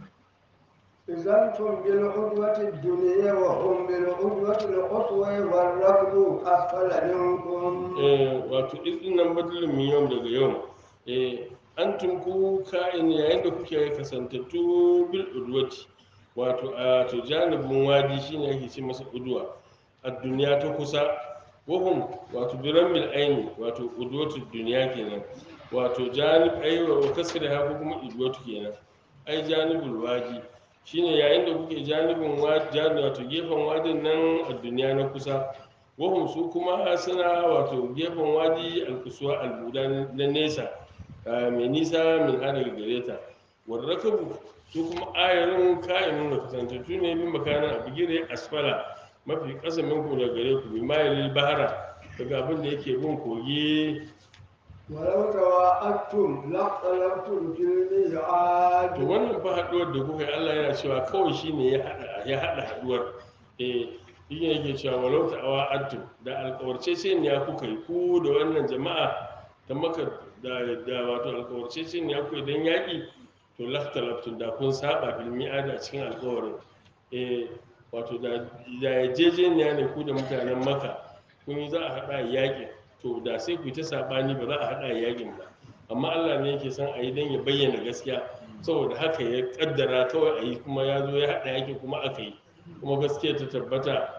إذا أنتم بالعدوة الدنيا وهم بالعدوة القصوى والركب أسفل منكم Eh, wato izin nan badalin min yau daga yau eh, an tunku ka'in yayin da kuke kasantattu bil udwati wato a to janibin wadi shine ake ce masa udwa a duniya ta kusa wahum wato biran mil aini wato udwatu duniya kenan wato janib aiwa wa kasri ha ko kuma udwatu kenan ai janibul wadi shine yayin da kuke janibin wadi wato gefen wadin nan a duniya na kusa wahum su kuma suna wato gefen wadi alkusuwa albuda na nesa ah, mai nisa min hada gare ta warrakabu su kuma ayarin kayan da kasantattu ne bin makanan a bigire asfala mafi ƙasa minku da gare ku bi mayalil bahara daga abin da yake bin kogi ولو تواعدتم لاختلفتم في الميعاد to wannan fa haɗuwar da kuka yi Allah yana cewa kawai shine ya haɗa ya haɗa haɗuwar eh shi ne yake cewa walau ta'awa addu da alƙawarce sai ne ya kuka yi ku da wannan jama'a ta maka da da wato alkawarce ce ne akwai dan yaƙi to laftalaftun da kun saba bil mi'ada cikin alkawarin eh wato da da yarjejeniya ne ku da mutanen maka kun yi za a haɗa yaƙin to da sai ku yi ta saɓani ba za a haɗa yaƙin ba amma Allah ne yake son a yi don ya bayyana gaskiya saboda haka ya kaddara kawai a yi kuma ya zo ya haɗa yaƙin kuma aka yi kuma gaskiya ta tabbata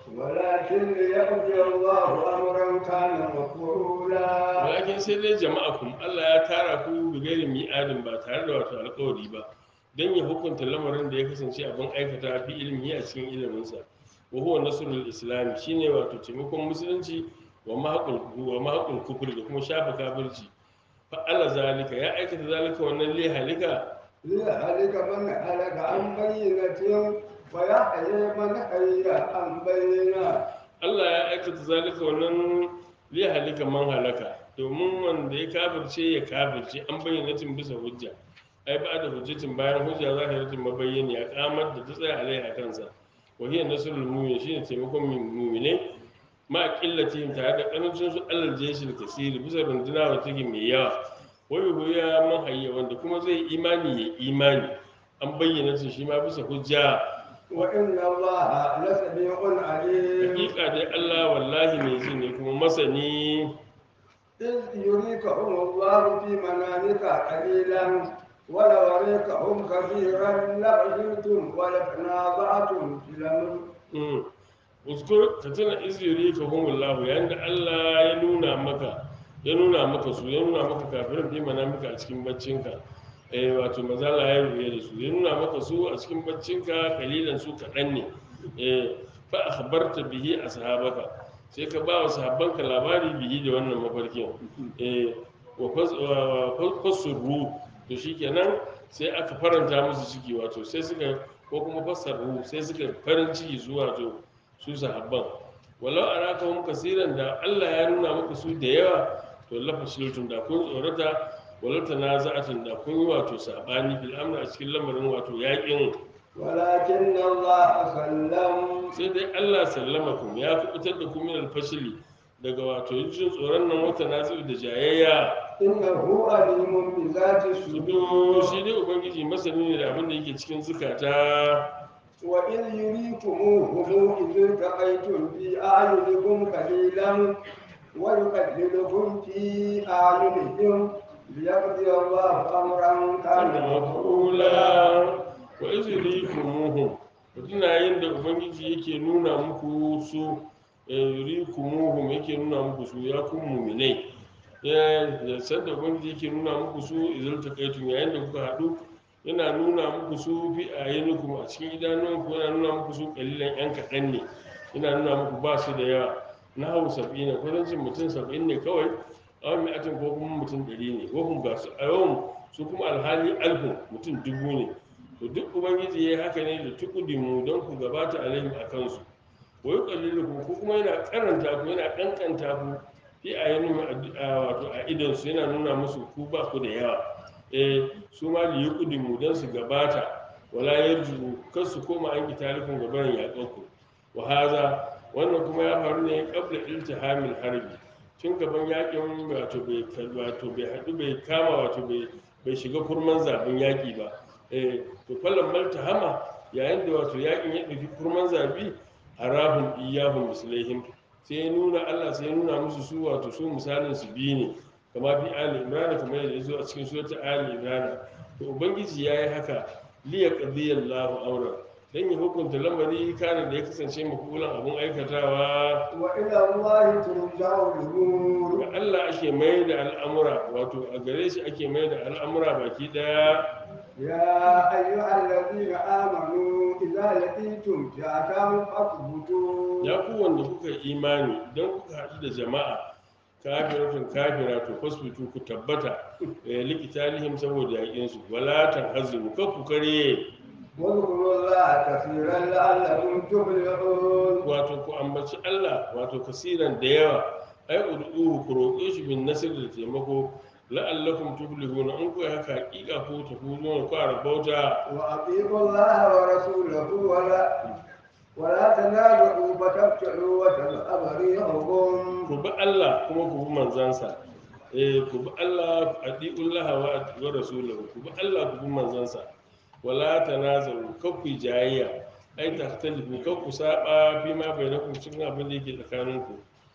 ولكن ليقضي الله أمرا كان مفعولا walakin sai dai jama'a kuma Allah ya tara ku da gairi mi'adin ba tare da wato alƙawari ba don ya hukunta lamarin da ya kasance abin aikata fi ilmi a cikin iliminsa wa huwa nasrul islam shine wato taimakon musulunci wa mahaqul wa mahaqul kufri da kuma shafa kafirci fa Allah zalika ya aikata zalika wannan li halika ليهلك من هلك عن بينة ويحيى من حي عن بينة Allah ya aikata zalika wannan li halika man halaka domin wanda ya kafirce ya kafirce an bayyana tin bisa hujja ai ba da hujjatin bayan hujja za ta yi mabayyani ya kamar da ta tsaya alai a kansa wa hiya nasrul mu'min shine taimakon mu'mine ma qillatihim tare da karancin su alal jeshil kasiri bisa runduna wa take mai yawa wai huya man hayya wanda kuma zai imani ya imani an bayyana tin shi ma bisa hujja وإن الله لسميع عليم hakika dai Allah wallahi mai ji ne kuma masani إذ يريكهم الله في منامك قليلا ولو أريكهم كثيرا لفشلتم ولتنازعتم في الأمر Mm. uskur ka tuna iziri ka humullahu yayin da Allah ya nuna maka ya nuna maka su ya nuna maka kafirin fi manamika a cikin baccinka eh wato mazala ya ruye da su ya nuna maka su a cikin baccinka kalilan su kaɗan ne eh fa akhbarta bihi ashabaka sai ka ba wa sahabbanka labari bihi da wannan mafarkin eh wa fas- wa- wa fasurru to shikenan sai aka faranta musu ciki wato sai suka ko kuma fassarru sai suka farin ciki zuwa to su sahabban walau araka hum kasiran da Allah ya nuna muku su da yawa to lafa shiltun da kun tsorata walau tanaza'atun da kun yi wato sabani bil amri a cikin lamarin wato yakin ولكن الله سلم sai dai Allah sallama ku ya kubutar da ku min alfashili daga wato jin tsoron nan wata nazi'u da jayayya إنه عليم بذات su الصدور shi dai ubangiji masani ne da abin da yake cikin zukata وإذ يريكموهم إذ التقيتم في أعينكم قليلا ويقللكم في أعينهم ليقضي الله أمرا كان mafula مفعولا wa izini kumuhum tuna yin da ubangiji yake nuna muku su yuri kumuhum yake nuna muku su ya kun muminai ya san da ubangiji yake nuna muku su izil takaitun yayin da kuka haɗu yana nuna muku su fi ayinukum a cikin idanuwanku yana nuna muku su kalilan yan kaɗan ne yana nuna muku ba su da yawa na hau saba'in kudancin mutum saba'in ne kawai a wani atin ko kuma mutum ɗari ne wahun ga su a yawan su kuma alhali alfun mutum dubu ne to duk ubangiji ya yi haka ne da tukudimu don ku gabata alaihim a kansu wa yi ƙallilu ku kuma yana karanta ku yana ƙanƙanta ku fi a yanin wato a idansu yana nuna musu ku ba ku da yawa eh su ma da yi kudimu don su gabata wala yarju kar su koma an kitalifin gabanin yaƙanku wa haza wannan kuma ya faru ne qabla iltihamil harbi tun gaban yakin wato bai wato bai haɗu bai kama wato bai bai shiga kurman zaben yaki ba eh to fallan maltahama yayin da wato yakin ya ɗauki kurman zabi harahum iyahum mislaihim sai ya nuna Allah sai ya nuna musu su wato su misalin su biyu ne kama fi ali imran kamar yadda ya zo a cikin suratul ali imran to ubangiji yayi haka liya qadiyallahu amran dan ya hukunta lamari kana da ya kasance mafulan abun aikatawa وإلى الله ترجع الأمور ga Allah ake mai da al'amura wato a gare shi ake mai da al'amura baki daya يا أيها الذين آمنوا إذا لقيتم فئة فاثبتوا ya ku wanda kuka yi imani don kuka haɗu da jama'a kafiratun kafira to fasfitu ku tabbata eh, likitalihim saboda yaƙinsu wala tanhazimu kar ku kare واذكروا الله كثيرا لعلكم تفلحون wato ku ambaci Allah wato kasiran da yawa ai ud'uhu ku roƙe shi bin nasir da taimako la'allakum tuflihuna in ku yi haka hakika ko tafuzuna ku rabauta وأطيعوا الله ورسوله ولا ولا تنازعوا فتفشلوا وتذهب ريحكم ku bi Allah kuma ku bi manzansa eh ku bi Allah adiullaha wa wa rasulahu ku bi Allah ku bi manzansa wala tanazaru kakku jayayya ai tahtalifu kakku saba fi ma bainakum cikin abin da yake tsakaninku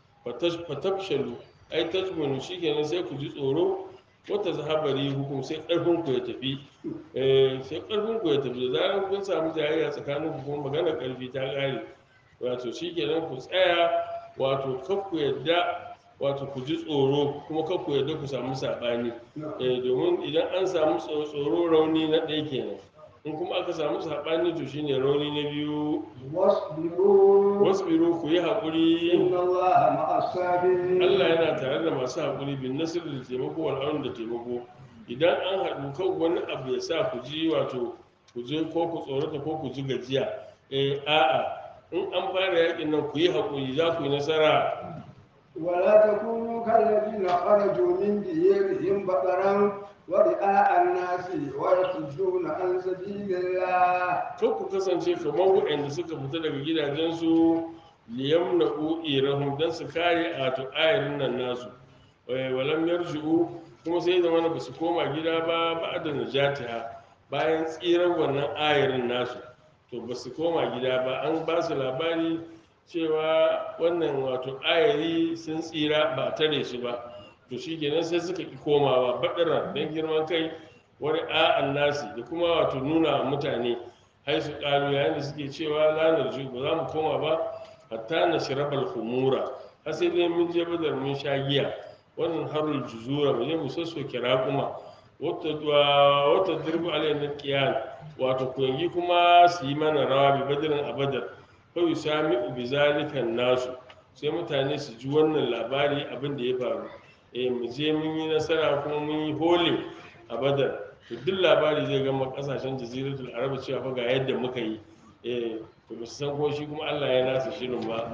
fatafshalu ai tajmunu shikenan sai ku ji tsoro wata zahabari hukum sai karfin ku ya tafi eh sai karfin ku ya tafi da zarar kun samu jayayya tsakanin ku kuma magana karfi ta kare wato shikenan ku tsaya wato kar ku yadda wato ku ji tsoro kuma kar ku yadda ku samu sabani eh domin idan an samu tso- tsoro rauni na ɗaya kenan in kuma aka samu sabani to shine rauni na biyu واصبروا wasbiru ku yi haƙuri إن الله مع الصابرين Allah yana tare da masu haƙuri bin nasir da taimako wal aun da taimako idan an haɗu kan wani abu ya sa ku ji wato ku je ko ku tsorata ko ku ji gajiya eh a'a in an fara yakin nan ku yi haƙuri za ku yi nasara ولا تكونوا كالذين خرجوا من ديارهم بطرا ورئاء الناس ويصدون عن سبيل الله kan ku kasance kamar waɗanda suka fita daga gidajensu liyam na irahum don su kare a to ayarin nan nasu Eh, walam yarji'u kuma sai zama na basu koma gida ba ba da najatiha bayan tsirar wannan ayarin nasu to basu koma gida ba an ba su labari cewa wannan wato ayari sun tsira ba a tare su ba to shi kenan sai suka ki komawa baɗira don girman kai wani a'an nasi da kuma wato nuna wa mutane hai su ƙalu yayin da suke cewa lanar ju ba za mu koma ba hatta na shirabal humura har sai dai mun je badar mun sha giya wannan harul juzura mu je mu sassoke raƙuma wata wata dirbu alayhi na qiyan wato koyangi kuma su yi mana rawa bi badirin a badar fa yusami bi zalika nasu sai mutane su ji wannan labari abin da ya faru eh mu je mun yi nasara kuma mun yi hole a badar to duk labari zai gama kasashen jaziratul arab cewa fa ga yadda muka yi eh to ba su san ko shi kuma Allah ya nasa shirin ba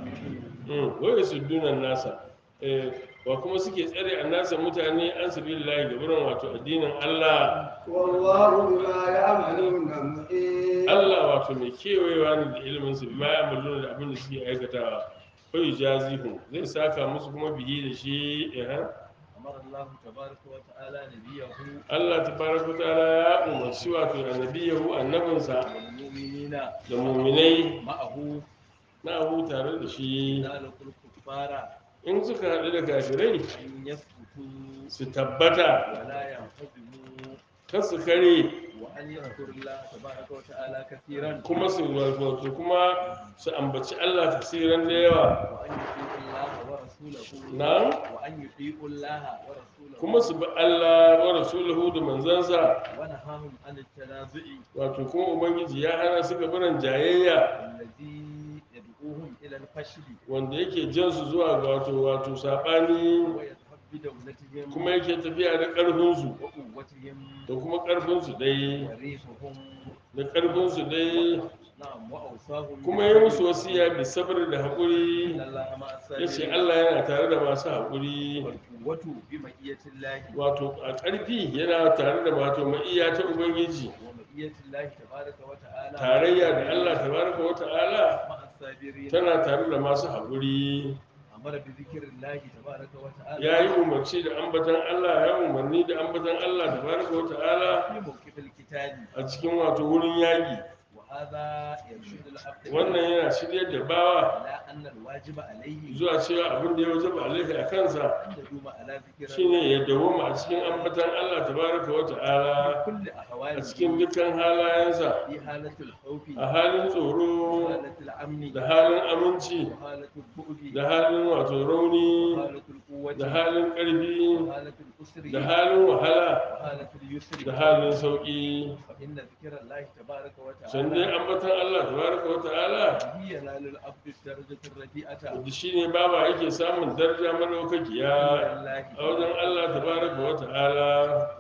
mm wai su dunan nasa eh wa kuma suke tsare annasa mutane an sabilillahi gaburan wato addinin Allah والله بما يعملون محيط Allah wato mai kewayewa ne da ilimin su bima ya muluna da abin da suke aikatawa fa yujazihum zai saka musu kuma bihi da shi eh أمر الله تبارك وتعالى نبيه Allah tabaraka ta'ala ya umarci wato annabiyahu annabinsa والمؤمنين da muminai معه na abu tare da shi إذا لقوا الكفار in suka haɗu da kafirai أن يثبتوا su tabbata ولا ينهزموا kar su kare وأن يذكروا الله تبارك وتعالى كثيرا kuma su wato kuma su ambaci Allah tasirin da yawa وأن يطيعوا الله ورسوله na وأن يطيعوا الله ورسوله kuma su bi Allah wa rasulahu da manzansa ونهاهم عن التنازع wato kuma ubangiji ya hana su gabaran jayayya الذي يدعوهم إلى الفشل wanda yake jan su zuwa ga wato wato sabani ويذهب بدولتهم kuma yake tafiya da ƙarfinsu وقوتهم da kuma ƙarfinsu dai وريفهم da ƙarfinsu dai نعم وأوصاهم kuma ya musu wasiya bi sabr da haƙuri إن الله مع ya ce الصابرين Allah yana tare da masu haƙuri والقوة بمئية الله wato a ƙarfi yana tare da wato ma'iya ta ubangiji ومئية الله تبارك وتعالى tarayya da Allah tabaraka wa ta'ala مع الصابرين tana tare da masu haƙuri أمر بذكر الله تبارك وتعالى ya yi umarci da ambatan Allah ya umarni da ambatan Allah tabaraka wa ta'ala في موقف القتال a cikin wato wurin yaƙi وهذا يرشد العبد wannan yana shiryar da bawa على أن الواجب عليه zuwa cewa abin da ya wajaba alaihi a kansa أن يدوم على ذكر shine ya dawoma a cikin ambatan Allah tabaraka wa ta'ala في كل a أحواله cikin dukkan halayensa في حالة الخوف a halin tsoro وحالة الأمن da halin aminci وحالة البؤد da halin wato rauni وحالة القوة da halin ƙarfi وحالة الأسر da halin wahala وحالة اليسر da halin sauƙi فإن ذكر الله تبارك can dai وتعالى ambatan Allah tabaraka wa ta'ala به ينال العبد الدرجة الرفيعة da shi ne baba yake samun daraja madaukakiya عند الله a wajen Allah tabaraka wa ta'ala وبذكر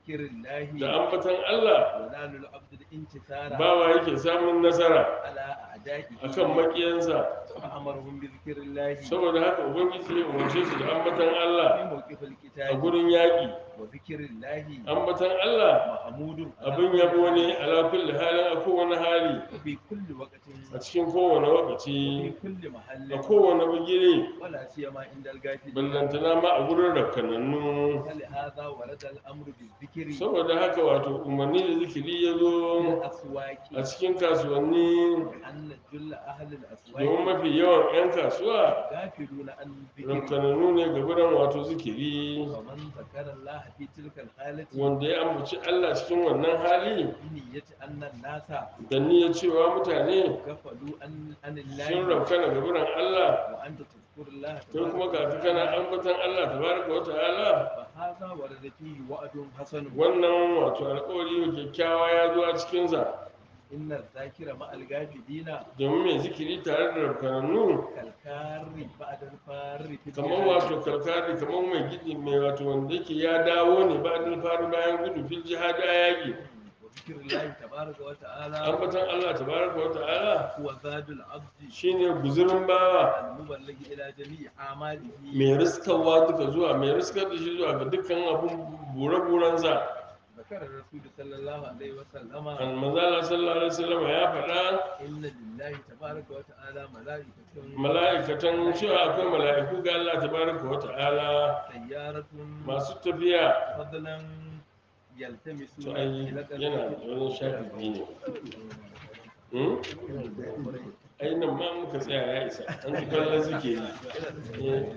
بذكر الله da ambatan Allah ونال العبد الانتصار bawa yake samun nasara على أعدائه akan makiyansa فأمرهم بذكر الله saboda haka ubangiji ya umarce su da ambatan Allah في موقف a القتال gurin yaƙi وذكر الله ambatan Allah محمود abin yabo ne ala kulli halin a kowane hali في كل وقت a cikin kowane وفي lokaci كل محل a kowane bigire ولا سيما عند الغافلين ballantana ma a gurin rakkanannu فلهذا ورد الأمر بالذكر saboda haka wato umarni da zikiri ya في zo الأسواق a cikin kasuwanni أن جل أهل domin الأسواق mafi yawan 'yan kasuwa غافلون عن الذكر rakkanannu ne ga gurin wato zikiri ومن ذكر الله في تلك الحالة wanda ya ambaci Allah cikin wannan hali بنية أن الناس da niyyar cewa mutane غفلوا عن عن sun الله raukana ga gurin Allah وأنت تذكر الله kai kuma ga تبارك ka kana وتعالى ambatan Allah tabaraka wa ta'ala فهذا ورد فيه وعد حسن wannan wato alƙawari kyakkyawa ya zo a cikinsa إن الذاكر مع الغافلين domin mai zikiri tare da rafkanannu كالكار بعد الفار في kamar الجهاد. wato karkari kamar mai gidi mai wato wanda yake ya dawo ne ba da faru bayan gudu fil jihadi a yaƙi وذكر الله تبارك وتعالى ambatan Allah tabaraka wa ta'ala هو زاد العبد shine guzurin bawa المبلغ إلى جميع أعماله mai riskarwa duka zuwa mai riskar da shi zuwa ga dukkan abun bure-burensa ذكر الرسول صلى الله عليه وسلم an manzala sallallahu alaihi wasallam ya faɗa إن لله تبارك وتعالى ملائكة mala'ikatan cewa akwai mala'iku ga Allah tabaraka wa ta'ala سيارة masu tafiya فضلا يلتمسون to ai إلى قلبه yana da wani shafi biyu ne Hmm? ai nan ma muka tsaya ya isa an ji kallon suke yi Eh.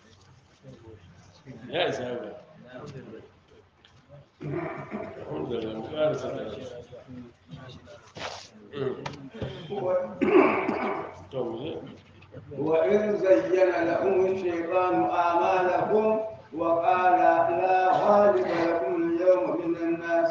ya isa ga alhamdulillah mu ƙara saka shi Hmm. to mu je وإذ زين لهم الشيطان أعمالهم وقال لا غالب لكم اليوم من الناس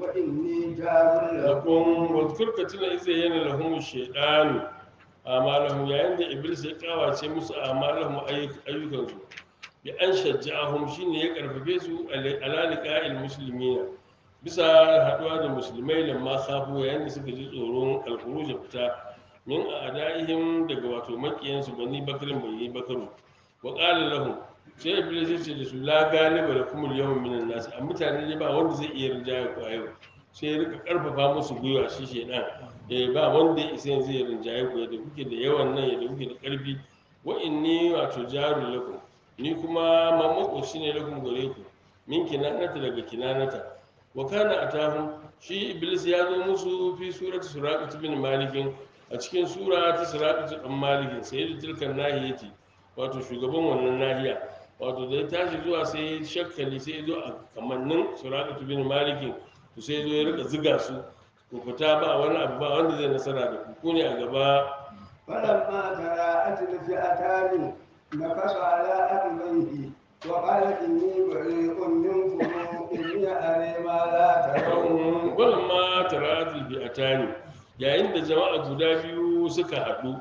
وإني جار لكم lakum wadhkur ka tuna iza yana lahum shaytan amalahum yayin da iblis ya kawace musu amalahum ayyukan su bi an shajja'ahum shine ya karfafe su ala liqa'il muslimina bisa haduwa da musulmai lamma khafu yayin da suka ji tsoron alkhuruj fita min a'daihim daga wato makiyansu bani bakrin bani bakaru wa qala lahum sai iblis ya ce da su la galiba lakum al-yawma minan nas a mutane ne ba wanda zai iya rinjaya ku a yau sai ya rika karfafa musu gwiwa shi shedan eh ba wanda ya isa yanzu ya rinjaye ku yadda kuke da yawan nan yadda kuke da karfi wa inni wato jarul lakum ni kuma mamako shine lakum gare ku min kinanata daga kinanata wa kana atahum shi iblis ya zo musu fi surati suraqat bin malikin a cikin sura ta suraqat bin malikin sayyidu tilkan nahiyati wato shugaban wannan nahiya wato da ya tashi zuwa sai ya shakkali sai ya zo a kamannin suraqat bin malikin to sai zo ya rika ziga su ku fita ba wani abu ba wanda zai nasara da ku ku ne a gaba فلما تراءت الفئتان نكص على عقبيه وقال إني بريء منكم إني أري ما لا ترون wannan ma taratul bi'atani yayin da jama'a guda biyu suka haɗu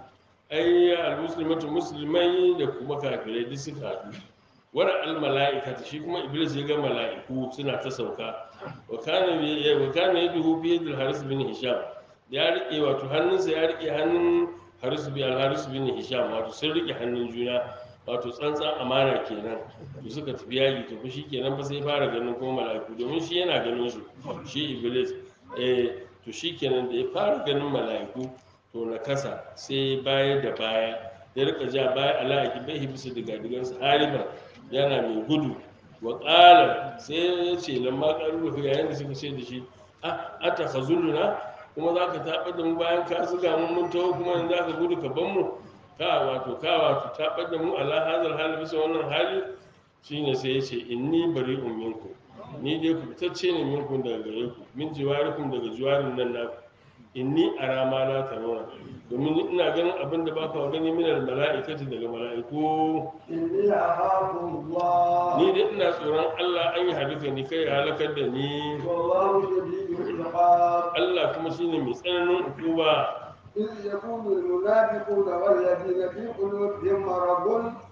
ai almuslimatu musulmai da kuma kafirai duk suka haɗu wara al mala'ikata shi kuma iblis ya ga mala'iku suna ta sauka wa kana bi wa kana yaduhu bi yadil haris bin hisham ya rike wato hannunsa ya rike hannun haris bin al haris bin hisham wato sun rike hannun juna wato tsantsan amana kenan to suka tafi yaƙi to shi kenan fa sai fara ganin kuma mala'iku domin shi yana ganin su shi iblis eh to shi kenan da ya fara ganin mala'iku to na kasa sai baya da baya ya rika ja baya ala'aki bai bisa diga digansa hariban yana mai gudu wa ƙala sai ya ce lamma ƙaru yayin da suka ce da shi a ata khazuluna kuma za ka taɓa da mu bayan ka zuga mun mun taho kuma yanzu za ka gudu ka ban mu ka wato ka wato taɓa da mu ala hazal hali bisa wannan hali shine sai ya ce inni bari minku ni dai ku fitacce ne minku daga gare ku min jiwarikum daga jiwarin nan naku inni ara ma la tarawna domin ina ganin abin da ba ka gani minar mala'ikati daga mala'iku إني أخاف الله ni dai ina tsoron Allah an yi halitta ni kai ya halakar da ni والله شديد العقاب Allah kuma shine mai tsananin hukuma إذ يقول المنافقون والذين في قلوبهم مرض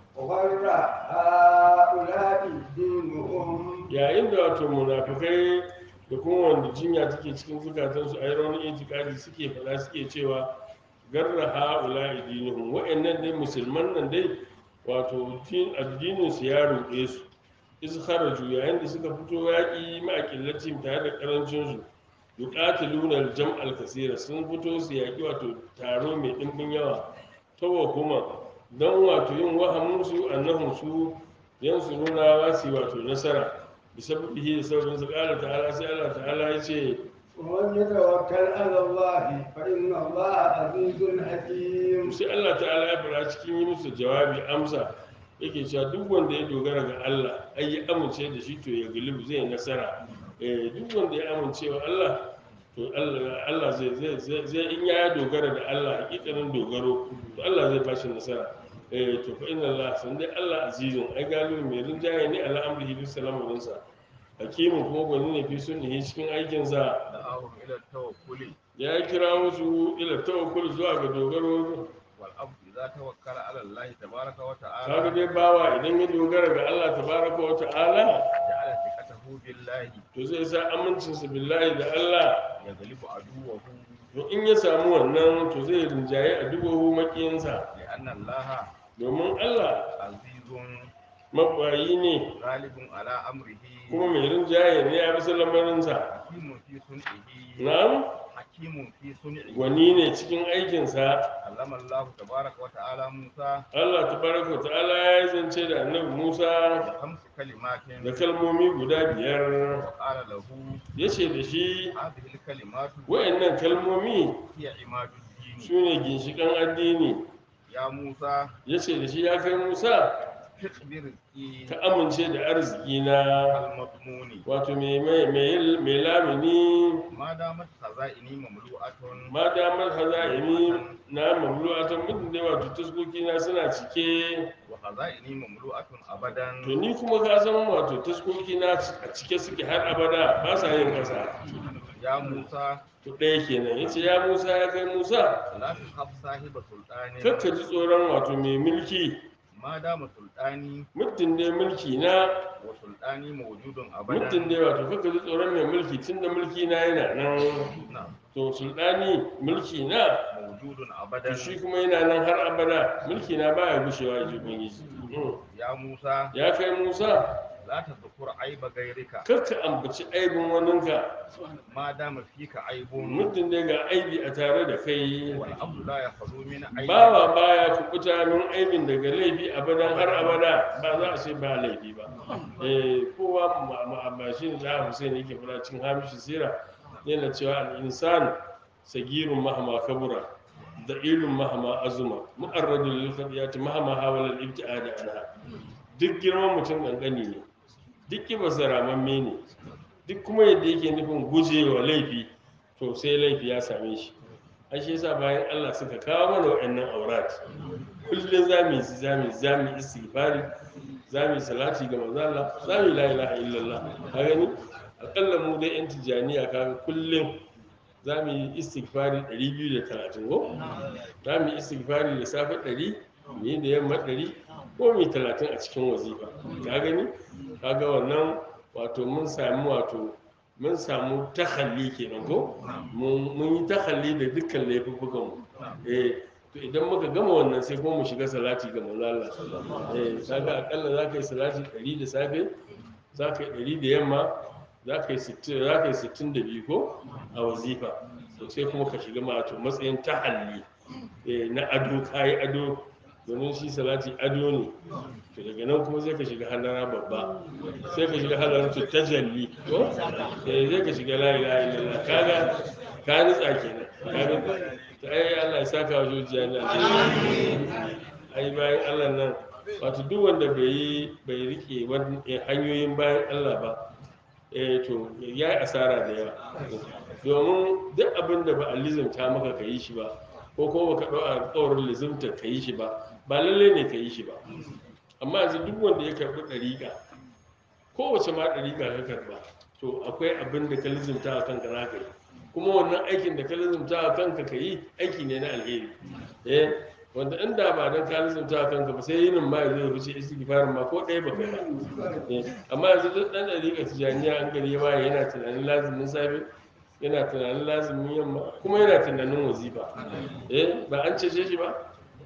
غير هؤلاء دينهم yayin da wato munafikai da kuma wanda jinya take cikin zukatansu a yi raunin itikadi suke faɗa suke cewa garra ha'ula idinihum wa'annan dai musulman nan dai wato din addinin su ya ruɗe su iz kharaju yayin da suka fito yaƙi ma'aƙillacin tare da ƙarancin su yuqatiluna al-jam' al-kaseera sun fito su yaƙi wato taro mai ɗimbin yawa tawa kuma don wato yin wahamin su annahum su yansuruna wa su wato nasara bisabbihi da sababin su ƙara ta'ala sai Allah ta'ala ya ce ومن يتوكل على الله فإن الله عزيز حكيم sai Allah ta'ala ya fara cikin yi musu jawabi amsa yake cewa duk wanda ya dogara ga Allah ai ya amince da shi to ya galibu zai nasara eh duk wanda ya amince wa Allah to Allah Allah zai zai zai zai- in ya dogara da Allah hakikanin dogaro to Allah zai bashi nasara eh to fa inna Allah san dai Allah azizun ai galibu mai rinjaye ne ala amrihi bis salamu sa hakimu kuma gwani ne fi sunnihi cikin aikinsa دعاهم إلى التوكل ya kira wasu ila tawakkul zuwa ga dogaro والعبد إذا توكل على الله تبارك kaga وتعالى dai bawa idan ya dogara ga Allah tabaraka wa ta'ala جعل ثقته بالله to zai sa amincinsa billahi da Allah يغلب عدوه to in ya samu wannan to zai rinjaye a dubahu makiyinsa لأن الله domin Allah عزيز mabayi ne غالب على أمره kuma mai rinjaye ne ya bisa lamarinsa حكيم في صنعه na'am حكيم في صنعه gwani ne cikin aikinsa علم الله تبارك وتعالى موسى Allah tabaraka wa ta'ala ya zance da annabi Musa بخمس كلمات da kalmomi guda biyar وقال له ya ce da shi هذه الكلمات wayannan kalmomi هي عماد الدين su ne ginshiƙan addini يا موسى ya ce da shi ya kai Musa ثق برزقي ka amince da arziki na المضمون wato mai mai mai mai lamini ما دامت خزائني مملوءة ma damar haza'ini na mamlu'atan mutum dai wato taskoki na suna cike وخزائني مملوءة أبدا to ni kuma ka san wato taskoki na a cike suke har abada ba sa yin kasa يا موسى to ɗaya kenan yace ya Musa ya kai Musa لا تخف صاحب سلطان kakka ji tsoron wato mai mulki ما دام سلطاني muddin dai mulki na وسلطاني موجود muddin أبدا dai wato kakka ji tsoron mai mulki tunda mulki na yana nan نعم to sultani mulki na موجود to أبدا shi kuma yana nan har abada mulki na baya gushewa ya ji ubangiji Mm. يا موسى ya kai musa لا تذكر عيب غيرك kakka ambaci aibin waninka ما دام فيك عيب muddin dai ga aibi a tare da kai والعبد لا يخلو من عيب bawa baya kubuta min aibin daga laifi abadan har abada ba za a ce ba laifi ba eh kowa ma- ma ba shi ne da Hussein yake fara cin hamishi sira yana cewa al-insan sagirun mahama kabura da ilun mahama azuma mu'arradul lil khadiyati mahama hawala al-ibtiad anha duk girman mutum kankani ne duk kibarsa ramamme ne duk kuma yadda yake nufin gujewa laifi to sai laifi ya same shi an shi yasa bayan Allah suka kawo mana waɗannan aurat kullum za mu yi za mu yi za mu yi istighfari za mu yi salati ga manzo Allah za mu yi la ilaha illallah ka gani akalla mu dai yan tijaniya kaga kullum za mu yi istighfari 230 ko za mu yi istighfari da safe 100 mu yi da yamma 100 ko mu yi 30 a cikin wazifa ka gani kaga wannan wato mun sami wato mun samu tahalli kenan ko mun mun yi tahalli da dukkan laifukan mu eh to idan muka gama wannan sai kuma mu shiga salati ga manzo Allah eh kaga akalla za ka yi salati 100 da safe za ka yi 100 da yamma za ka yi 60 za ka yi 62 ko a wazifa to sai kuma ka shiga ma to matsayin tahalli eh na ado kai ado domin shi salati ado ne to daga nan kuma sai ka shiga halara babba sai ka shiga halara to tajalli ko eh sai ka shiga la ilaha illallah kaga ka nutsa kenan kaga to ai Allah ya saka wa zuciya na ai bayan Allah nan wato duk wanda bai yi bai rike wani hanyoyin bayan Allah ba eh to ya yi asara da yawa domin duk abin da ba a lizimta maka ka yi shi ba ko ko baka ɗau alƙawarin lizimta ka yi shi ba ba lalle ne ka yi shi ba amma yanzu duk wanda ya karɓi ɗariƙa kowace ma ɗariƙa ka karɓa to akwai abin da ka lizimta a kanka za ka yi kuma wannan aikin da ka lizimta a kanka ka yi aiki ne na alheri eh wanda inda ba dan ka lissafta kanka ba sai yinin ma ya zo ya wuce istighfarin ma ko ɗaya ba kai ba Eh, amma yanzu duk ɗan ɗariƙa tijaniya an gari ya waye yana tunanin lazumin safe yana tunanin lazumin yamma kuma yana tunanin wazifa eh ba an cece shi ba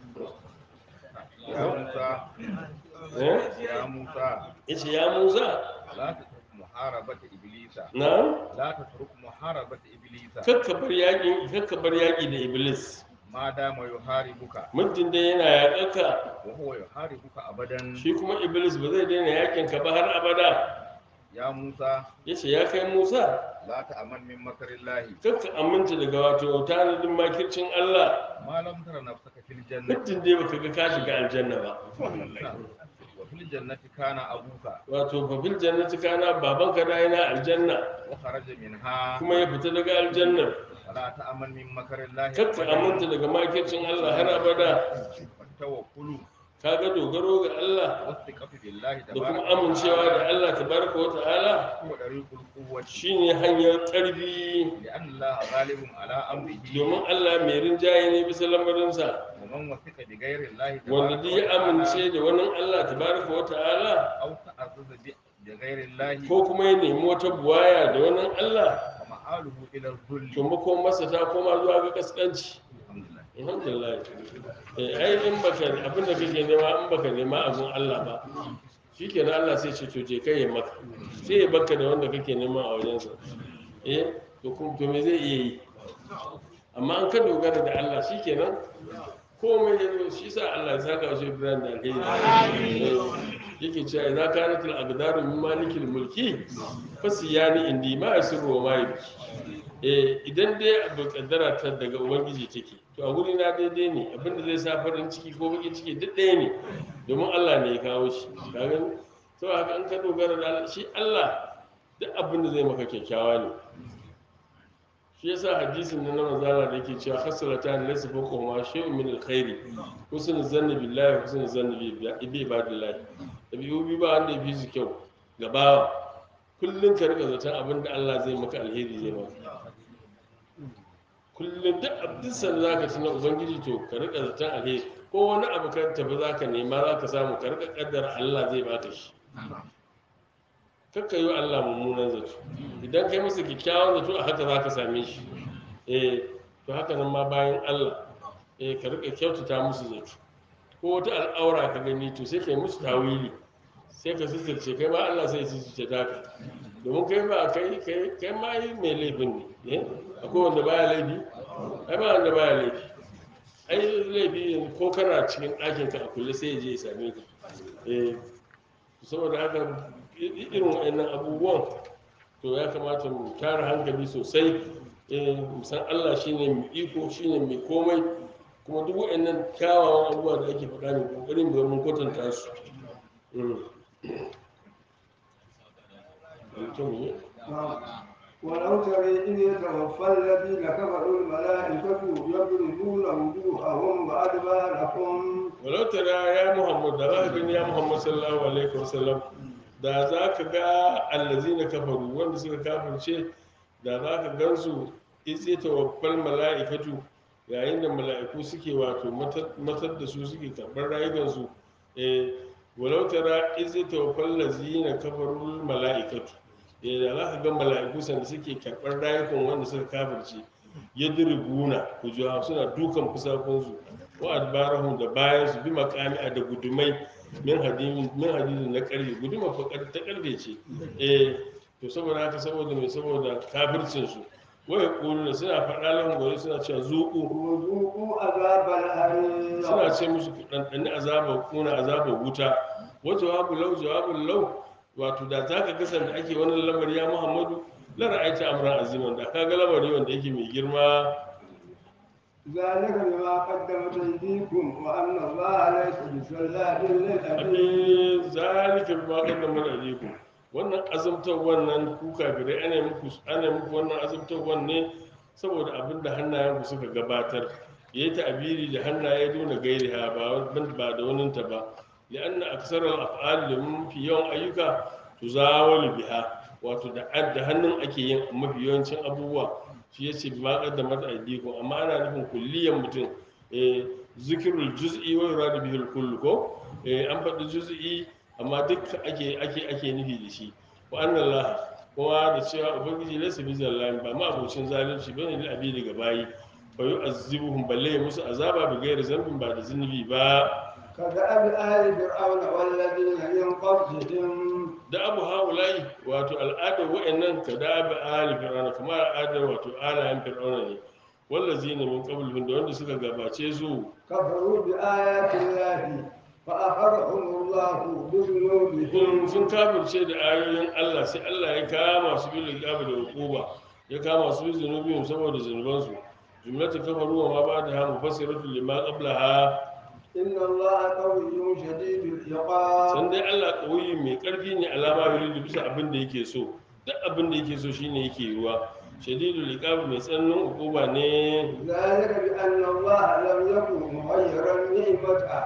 ya Musa eh ya Musa yace ya Musa la tatruk muharabata iblisa na la tatruk muharabata iblisa kakka bar yaƙi kakka bar yaƙi da iblis ma dama yuharibuka muddin dai yana yaƙarka wa huwa yuharibuka abadan shi kuma iblis ba zai daina yaƙin ka ba har abada ya Musa yace ya kai Musa la ta'aman min makarillahi kakka aminta daga wato tanadin makircin Allah ma lam tara nafsaka fil jannati muddin dai baka ga ka shiga aljanna ba wa fil jannati kana abuka wato fa fil jannati kana babanka da yana aljanna wa kharaja minha kuma ya fita daga aljannar wala ta'aman min makarillahi kakka aminta daga makircin Allah har abada tawakkulu kaga dogaro ga Allah wastiqatu billahi da kuma tabaraka wa amincewa da ta'ala Allah tabaraka wa ta'ala huwa dariqul quwwati shine hanyar ƙarfi لأن الله غالب على أمره domin Allah mai rinjaye ne bisa lamarinsa ومن وثق بغير الله wanda duk ya amince da wani Allah tabaraka wa ta'ala أو تعزز ب- بغير الله ko kuma ya nemi wata buwaya da wani Allah فمآله إلى to الذل makon masa ta koma zuwa ga kaskanci الحمد لله alhamdulillah eh ai in baka abinda kake nema in baka nema abun Allah ba shikenan Allah sai ce to je kai ya maka sai ya baka da wanda kake nema a wajensa eh to kuma to me zai iya yi amma an ka dogara da Allah shikenan komai ya zo shi sa Allah ya saka shi Ibrahim da alheri Eh, yake cewa idza kanat al aqdaru min malikil mulki fasiyani indi ma yasru wa ma yabki eh idan dai abu kaddara ta daga ubangiji take to a guri na daidai ne abinda zai sa farin ciki ko bakin ciki duk ɗaya ne domin Allah ne ya kawo shi ka gani to haka an ka dogara da Allah shi Allah duk abin da zai maka kyakkyawa ne shi yasa hadisin nan na manzala da yake cewa hasalatan laysa fawqa ma shay'un min alkhairi husnul zanni billahi husnul zanni bi bi ibadillah dabi'u bi ba wanda ya fi su kyau gabawa kullun ka rika zaton abin da Allah zai maka alheri zai maka kullum duk abin san za ka tuna ubangiji to ka rika zaton alheri ko wani abu ka tafi za ka nema za ka samu ka rika kaddara Allah zai baka shi kakka yi wa Allah mummunan zato idan kai masa kyakkyawan zato a haka za ka same shi eh to haka nan ma bayan Allah eh ka rika kyautata musu zato ko wata al'aura ka gani to sai kai musu tawili sai ka sitirce kai ma Allah sai ya sitirce taka domin kai ba kai kai kai ma yi mai laifin ne eh akwai wanda baya laifi ai ba wanda baya laifi ai laifi ko kana cikin ɗakin ka a kulle sai ya je ya same ka eh saboda haka i- irin wa'annan abubuwan to ya kamata mu tara hankali sosai eh mu san Allah shine mai iko shine mai komai kuma duk wa'annan kyawawan abubuwa da ake faɗa ne kokarin mu ga mun kwatanta su Mm. Mutum ne? ولو ترى إذ يتوفى الذين كفروا الملائكة يضربون وجوههم وأدبارهم walau tara ya muhammad da za ka gani ya muhammad sallallahu alaihi wasallam da za ka ga allazina kafaru wanda suka kafirce da za ka gansu itse tawaffal mala'ikatu yayin da mala'iku suke wato matar- matar da su suke karɓar rayukansu eh walau tara itse tawaffal lazina kafaru mala'ikatu eh da za ka ga mala'iku sanda suke karɓar rayukan wanda suka kafirce yadribuna kujuha suna dukan fusakunsu wa adbarahum da bayan su bi makami a da gudumai min hadin min hadin na karfe guduma fa kar- ta karfe ce eh to saboda haka saboda mai saboda kafircin su wa yaquluna suna faɗa lahum gore suna cewa zuqu وذوقوا عذاب الحريق suna ce musu ku ɗanɗani azabar kuna azabar wuta wa jawabu law jawabul law wato da zaka ga sanda ake wannan lamari ya Muhammadu la ra'aita amran aziman da kaga lamari wanda yake mai girma ذلك بما قدمت أيديكم وأن الله ليس بسلام للعبيد abin zalika bima qaddama alaykum wannan azabtar wannan ku kafirai ana muku ana muku wannan azabtar wannan saboda abin da hannayen ku suka gabatar yayi ta'abiri da hannaye dole gairi ha ba ba da wannan ta ba li'anna aksaral af'al limin fi yawan ayyuka tuzawalu biha wato da da hannun ake yin mafi yawancin abubuwa shi yace bima qaddama aydikum amma ana nufin kulliyan mutum eh zikirul juz'i wa yuradu bihi al-kull ko eh an faɗi juz'i amma duk ake ake ake nufi da shi wa anna Allah kuma da cewa ubangiji laysa bi zallamin ba ma abocin zalunci bane da abi daga bayi fa yu'azzibuhum balle musu azaba bi ghairi zambin ba da zunubi ba كدأب آل فرعون والذين من قبلهم da abu haulai wato al'adar wa'annan ka da abu ali fir'auna kamar al'adar wato alayen fir'auna ne wallazi ne min qablihim da wanda suka gabace su كفروا بآيات الله فأخذهم الله بذنوبهم in sun kafirce da ayoyin Allah sai Allah ya kama su bil iqabi da hukuma ya kama su bi zunubihim saboda zunubansu jumlatu kafaru wa ma ba'daha mufassiratu lima qablaha إن الله قوي شديد العقاب san dai Allah ƙauyi mai ƙarfi ne alama yuridu bisa abin da yake so duk abin da yake so shine yake ruwa shadidul iqab mai tsananin hukuma ne ذلك بأن الله لم يكن مغيرا نعمة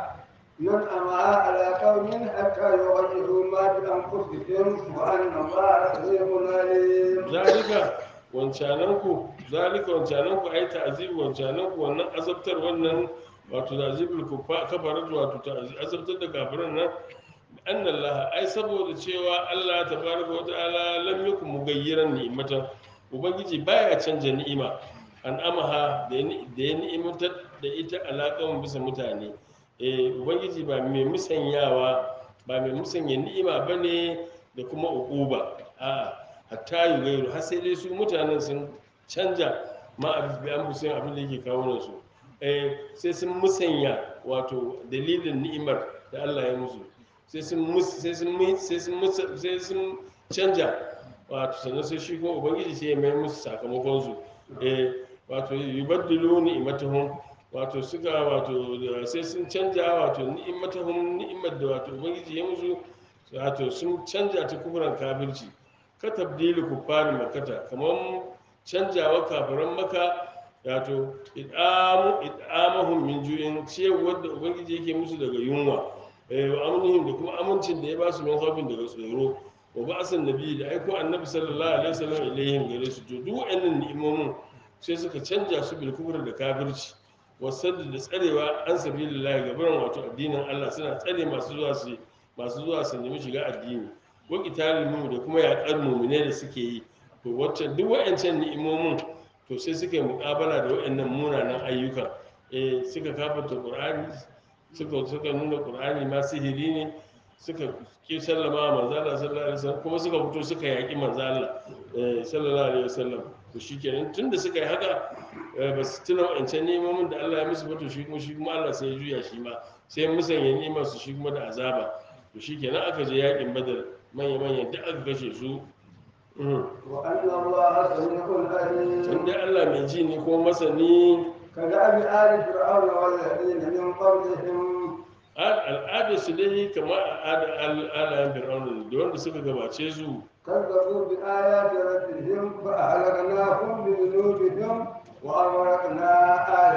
ينعمها على قوم حتى يغيروا ما بأنفسهم وأن الله سميع عليم zalika wancananku zalika wancananku ai ta'zibu wancananku wannan azabtar wannan wato ta'zibul kufa kafarat wato ta'zi- azabtar da kafiran nan annallaha ai saboda cewa Allah tabaraka wa ta'ala lam yakun mugayyiran ni'matan ubangiji baya canja ni'ima an amaha da ya ni- da ya ni'imantar da ita alaƙan bisa mutane eh ubangiji ba mai musanyawa ba mai musanya ni'ima bane da kuma uquba a'a hatta yi gairu har sai dai su mutanen sun canja ma a bi an busayin abin da yake kawo nan su eh sai sun musanya wato dalilin ni'imar da Allah ya musu sai sun mus sai sun mu- sai sun musa- sai sun canja wato sannan sai shi kuma ubangiji sai ya mai musu sakamakon su eh wato yubaddilu ni'matahum wato suka wato da- sai sun canja wato ni'matahum ni'imar da wato ubangiji ya musu wato sun canja ta kufuran kafirci ka tabdili kuffarin makata kamar canjawa kafiran maka wato id'amu id'amahum min ju'in ciyarwar da ubangiji yake musu daga yunwa eh wa amnihim da kuma amincin da ya ba su min khawfin daga tsoro wa ba'asan nabi da aiko annabi sallallahu alaihi wasallam ilaihim gare su to duk wa'annan ni'imomin sai suka canja su bil kufr da kafirci wasadda da tsarewa an sabilillahi gaban wato addinin Allah suna tsare masu zuwa su masu zuwa su nemi shiga addini wa qitalul mu da kuma yaƙar mu'mine da suke yi to wacce duk wa'ancan ni'imomin to sai suka yi muƙabala da wa'annan munanan ayyuka eh suka kafarta qur'ani suka suka nuna qur'ani ma sihiri ne suka ki sallama wa manzo Allah sallallahu alaihi wasallam kuma suka fito suka yaƙi manzo Allah eh sallallahu alaihi wasallam to shikenan tunda suka yi haka eh, ba su tuna wa'ancan ni'imomin da Allah ya musu ba to shi kuma shi kuma Allah sai ya juya shi ma sai musanya ni'imar su shi kuma da azaba to shikenan aka je yaƙin badar manya-manya duk aka kashe su Mhm. وأن الله سميع عليم can dai Allah mai ji ne ko masani كدأب آل فرعون والذين من قبلهم Al- al'adar su dai kamar al'adar alayen fir'auna ne da wanda suka gabace su كذبوا بآيات ربهم فأهلكناهم بذنوبهم وأغرقنا آل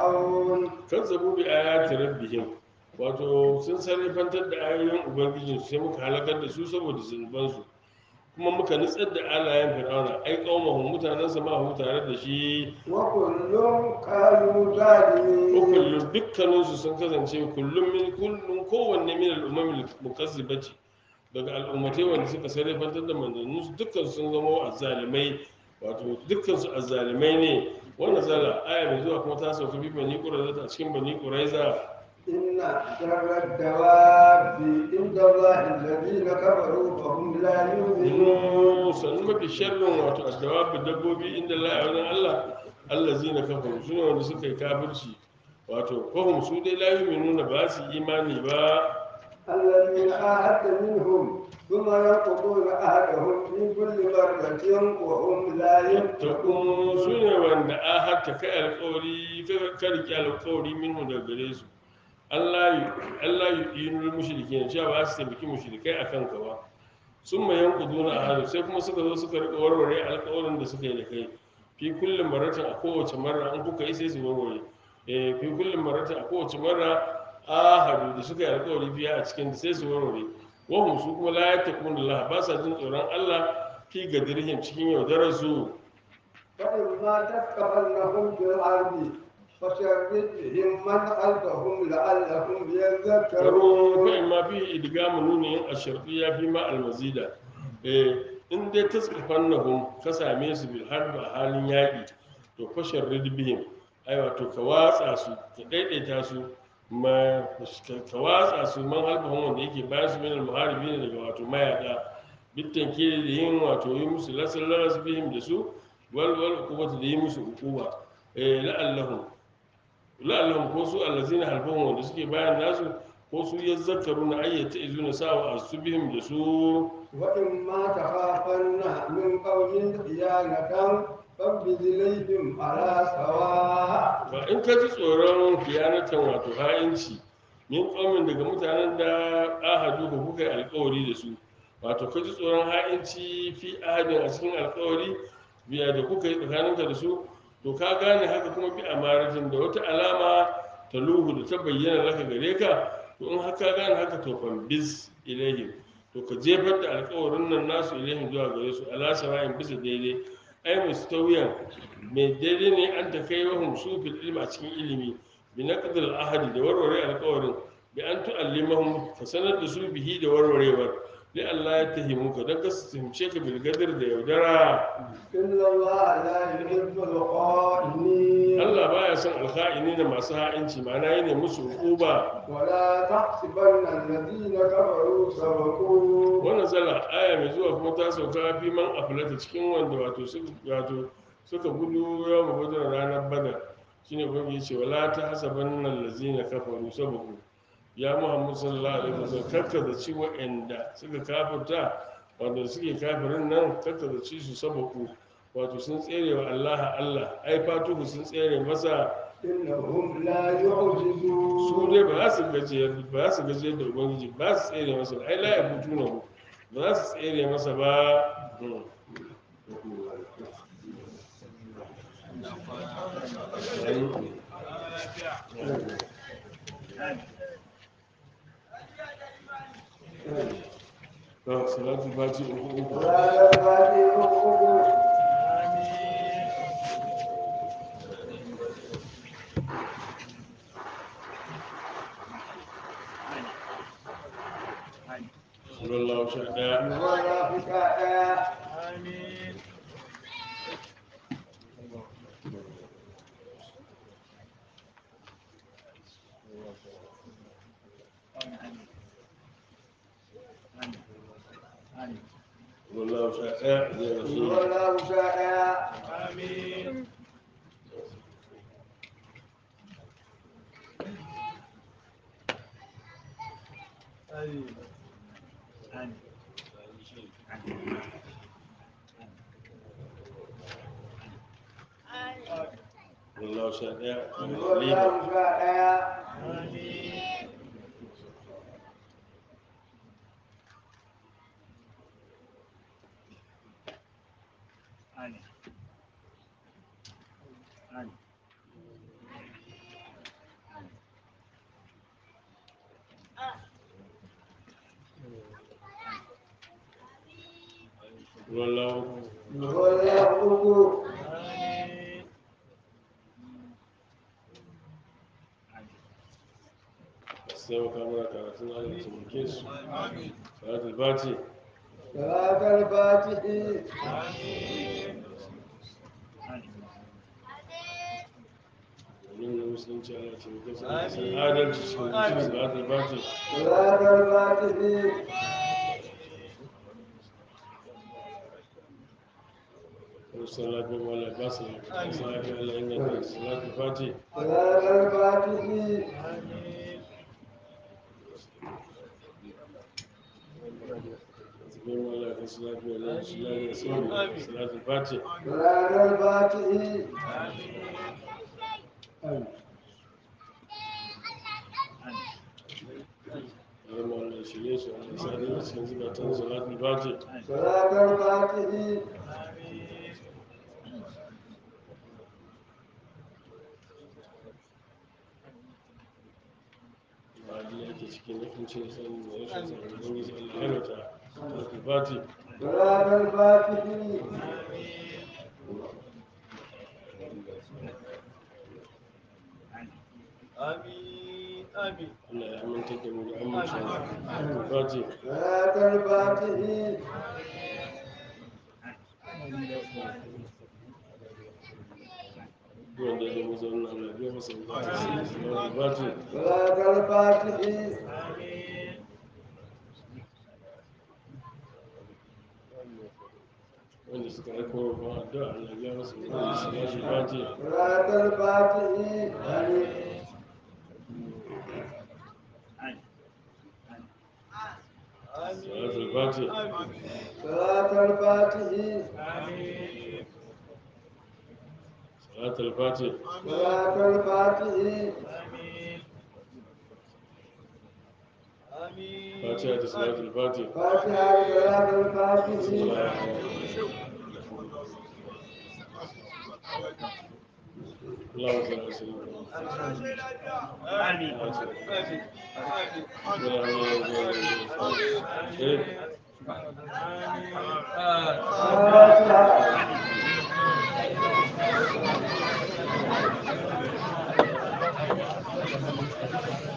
فرعون kazzabu bi ayati rabbihim wato sun sarrafantar da ayoyin ubangijin sai muka halakar da su saboda zunubansu kuma muka nutsar da alayen fir'auna ai qaumahum mutanen sa ma tare da shi وكل كانوا ظالمين kullum dukkaninsu sun kasance kullum min kullum kowanne min al'ummami mukazzibati daga al'ummatai wanda suka sarrafantar da manzannin su dukkan sun zama azzalimai wato dukkan su azzalimai ne wannan zala aya mai zuwa kuma ta sauka bi bani quraiza a cikin bani quraiza إن شر الدواب عند الله الذين كفروا فهم لا يؤمنون inu sannu mafi sharrin wato addawabi dabbobi inda la a wajen Allah allazina kafaru sune wanda suka yi kafirci wato fahim su dai la yu'minuna ba su imani ba الذين عاهدت منهم ثم ينقضون عهدهم في كل مرة وهم لا takun su يتقون ne wanda a hatta kai alkawari ka riƙe alkawari minhu daga gare su Allah yi inul mushriki ne cewa ba su taimaki mushrikai a kan ba sun mai yanku duna a hannu sai kuma suka zo suka riƙa warware alkawarin da suka yi da kai fi kullum maratin a kowace marra an kuka yi sai su warware eh fi kullum maratin a kowace marra ahadu da suka yi alkawari biya a cikin sai su warware wahum su kuma la yattaqun Allah ba sa jin tsoron Allah fi gadirhim cikin yaudarar su فإما تثقفنهم في الأرض فشرد بهم من خلفهم لعلهم karo fa يذكرون in ma fi idgamu nunin asharfi ya fi ma almazida eh in dai tasqafannahum ka same su bil harb a halin yaki to fashar ridbihim ai wato ka watsa su ka daidaita su ma ka watsa su man halbahum wanda yake bayan su min al muharibin daga wato mayaka bittan ke da yin wato yi musu lasal laras bihim da su wal wal ukubatu da yi musu ukuba eh la'allahum la'allahum ko su allazina halbahum wanda suke bayan nasu ko su yazzakaru na ayyata izuna sawa asubihim da su وإما تخافن من قوم خيانة فانبذ إليهم على سواء ba in ka ji tsoron kiyanatan wato ha'inci min ƙaumin daga mutanen da ahadu ko kuka yi alkawari da su wato ka ji tsoron ha'inci fi ahadin a cikin alkawari biya da kuka yi tsakaninka da su to ka gane haka kuma bi amaratin da wata alama ta luhu da ta bayyana laka gare ka to in haka gane haka to bis ilaihim to ka jefar da alkawarin nan nasu ilaihim zuwa gare su ala sawa'in bisa daidai ai mustawiyan mai daidai ne an ta kai wahum su fil ilmi a cikin ilimi bi naqdil ahadi da warware alkawarin bi an tu'allimahum ka sanar da su bihi da warwarewar li Allah ya tahimu ka dan ka su fahimce ka bil gadir da yaudara إن الله لا يحب الخائنين Allah baya son alkha'ini da masu ha'inci ma'ana yana musu hukuba ولا تحسبن الذين كفروا سبقوا wannan zala aya mai zuwa kuma ta sauka fi man aflata cikin wanda wato suka wato suka gudu yawan gudun ranar badar shine kuma yace wala ta hasaban nan lazina kafaru sabaku ya muhammad sallallahu alaihi wasallam kakka da ci wa'anda suka kafirta wanda suke kafirin nan kakka da ci su sabaku wato sun tsere wa Allah Allah ai fatuhu sun tsere masa إنهم لا يعجزون su dai ba za su gajiyar ba za su gajiyar da ubangiji ba su tsere masa ba ai la ya mutu na ku ba za su tsere masa ba Hmm. Ba salatu fati uku uku ولا تبادلوا sallallahu sha ɗaya ولا حكاية sallallahu sha ɗaya ya rasu ولا مشاء sallallahu sha ɗaya ولا liba مشاء sallallahu ولا أبو sai maka mana karatun Allah ta muke su salatul fati صلاة الفاتح domin na musulunci Allah ta muke su san adalci cikin mutum salatul fati صلاة الفاتح salatu wa la basu salatu Allah inna salatul fati صلاة الفاتح Zikin wala ka salatu wa la salatu salatul fati صلاة الفاتح Zama Allah shirye su Allah sa da cikin zukatan salatul fati صلاة الفاتح Ma'adi yake cikin yakincin sanin da rashin sanin ubangiji Allah ya rata salatul fati صلاة الفاتح آمين آمين Allah ya aminta da mu da amincin Fati صلاة الفاتح wanda ya zama zaune Allah ya biya masa bukata Fati صلاة الفاتح wanda suka aiko wa ba addu'a Allah ya biya masa bukata Fati صلاة الفاتح آمين صلاة الفاتح صلاة الفاتح صلاة الفاتح صلاة الفاتح آمين فاتحة صلاة الفاتح فاتحة صلاة الفاتح اللهم صل على سيدنا آمين آمين محمد فاتحة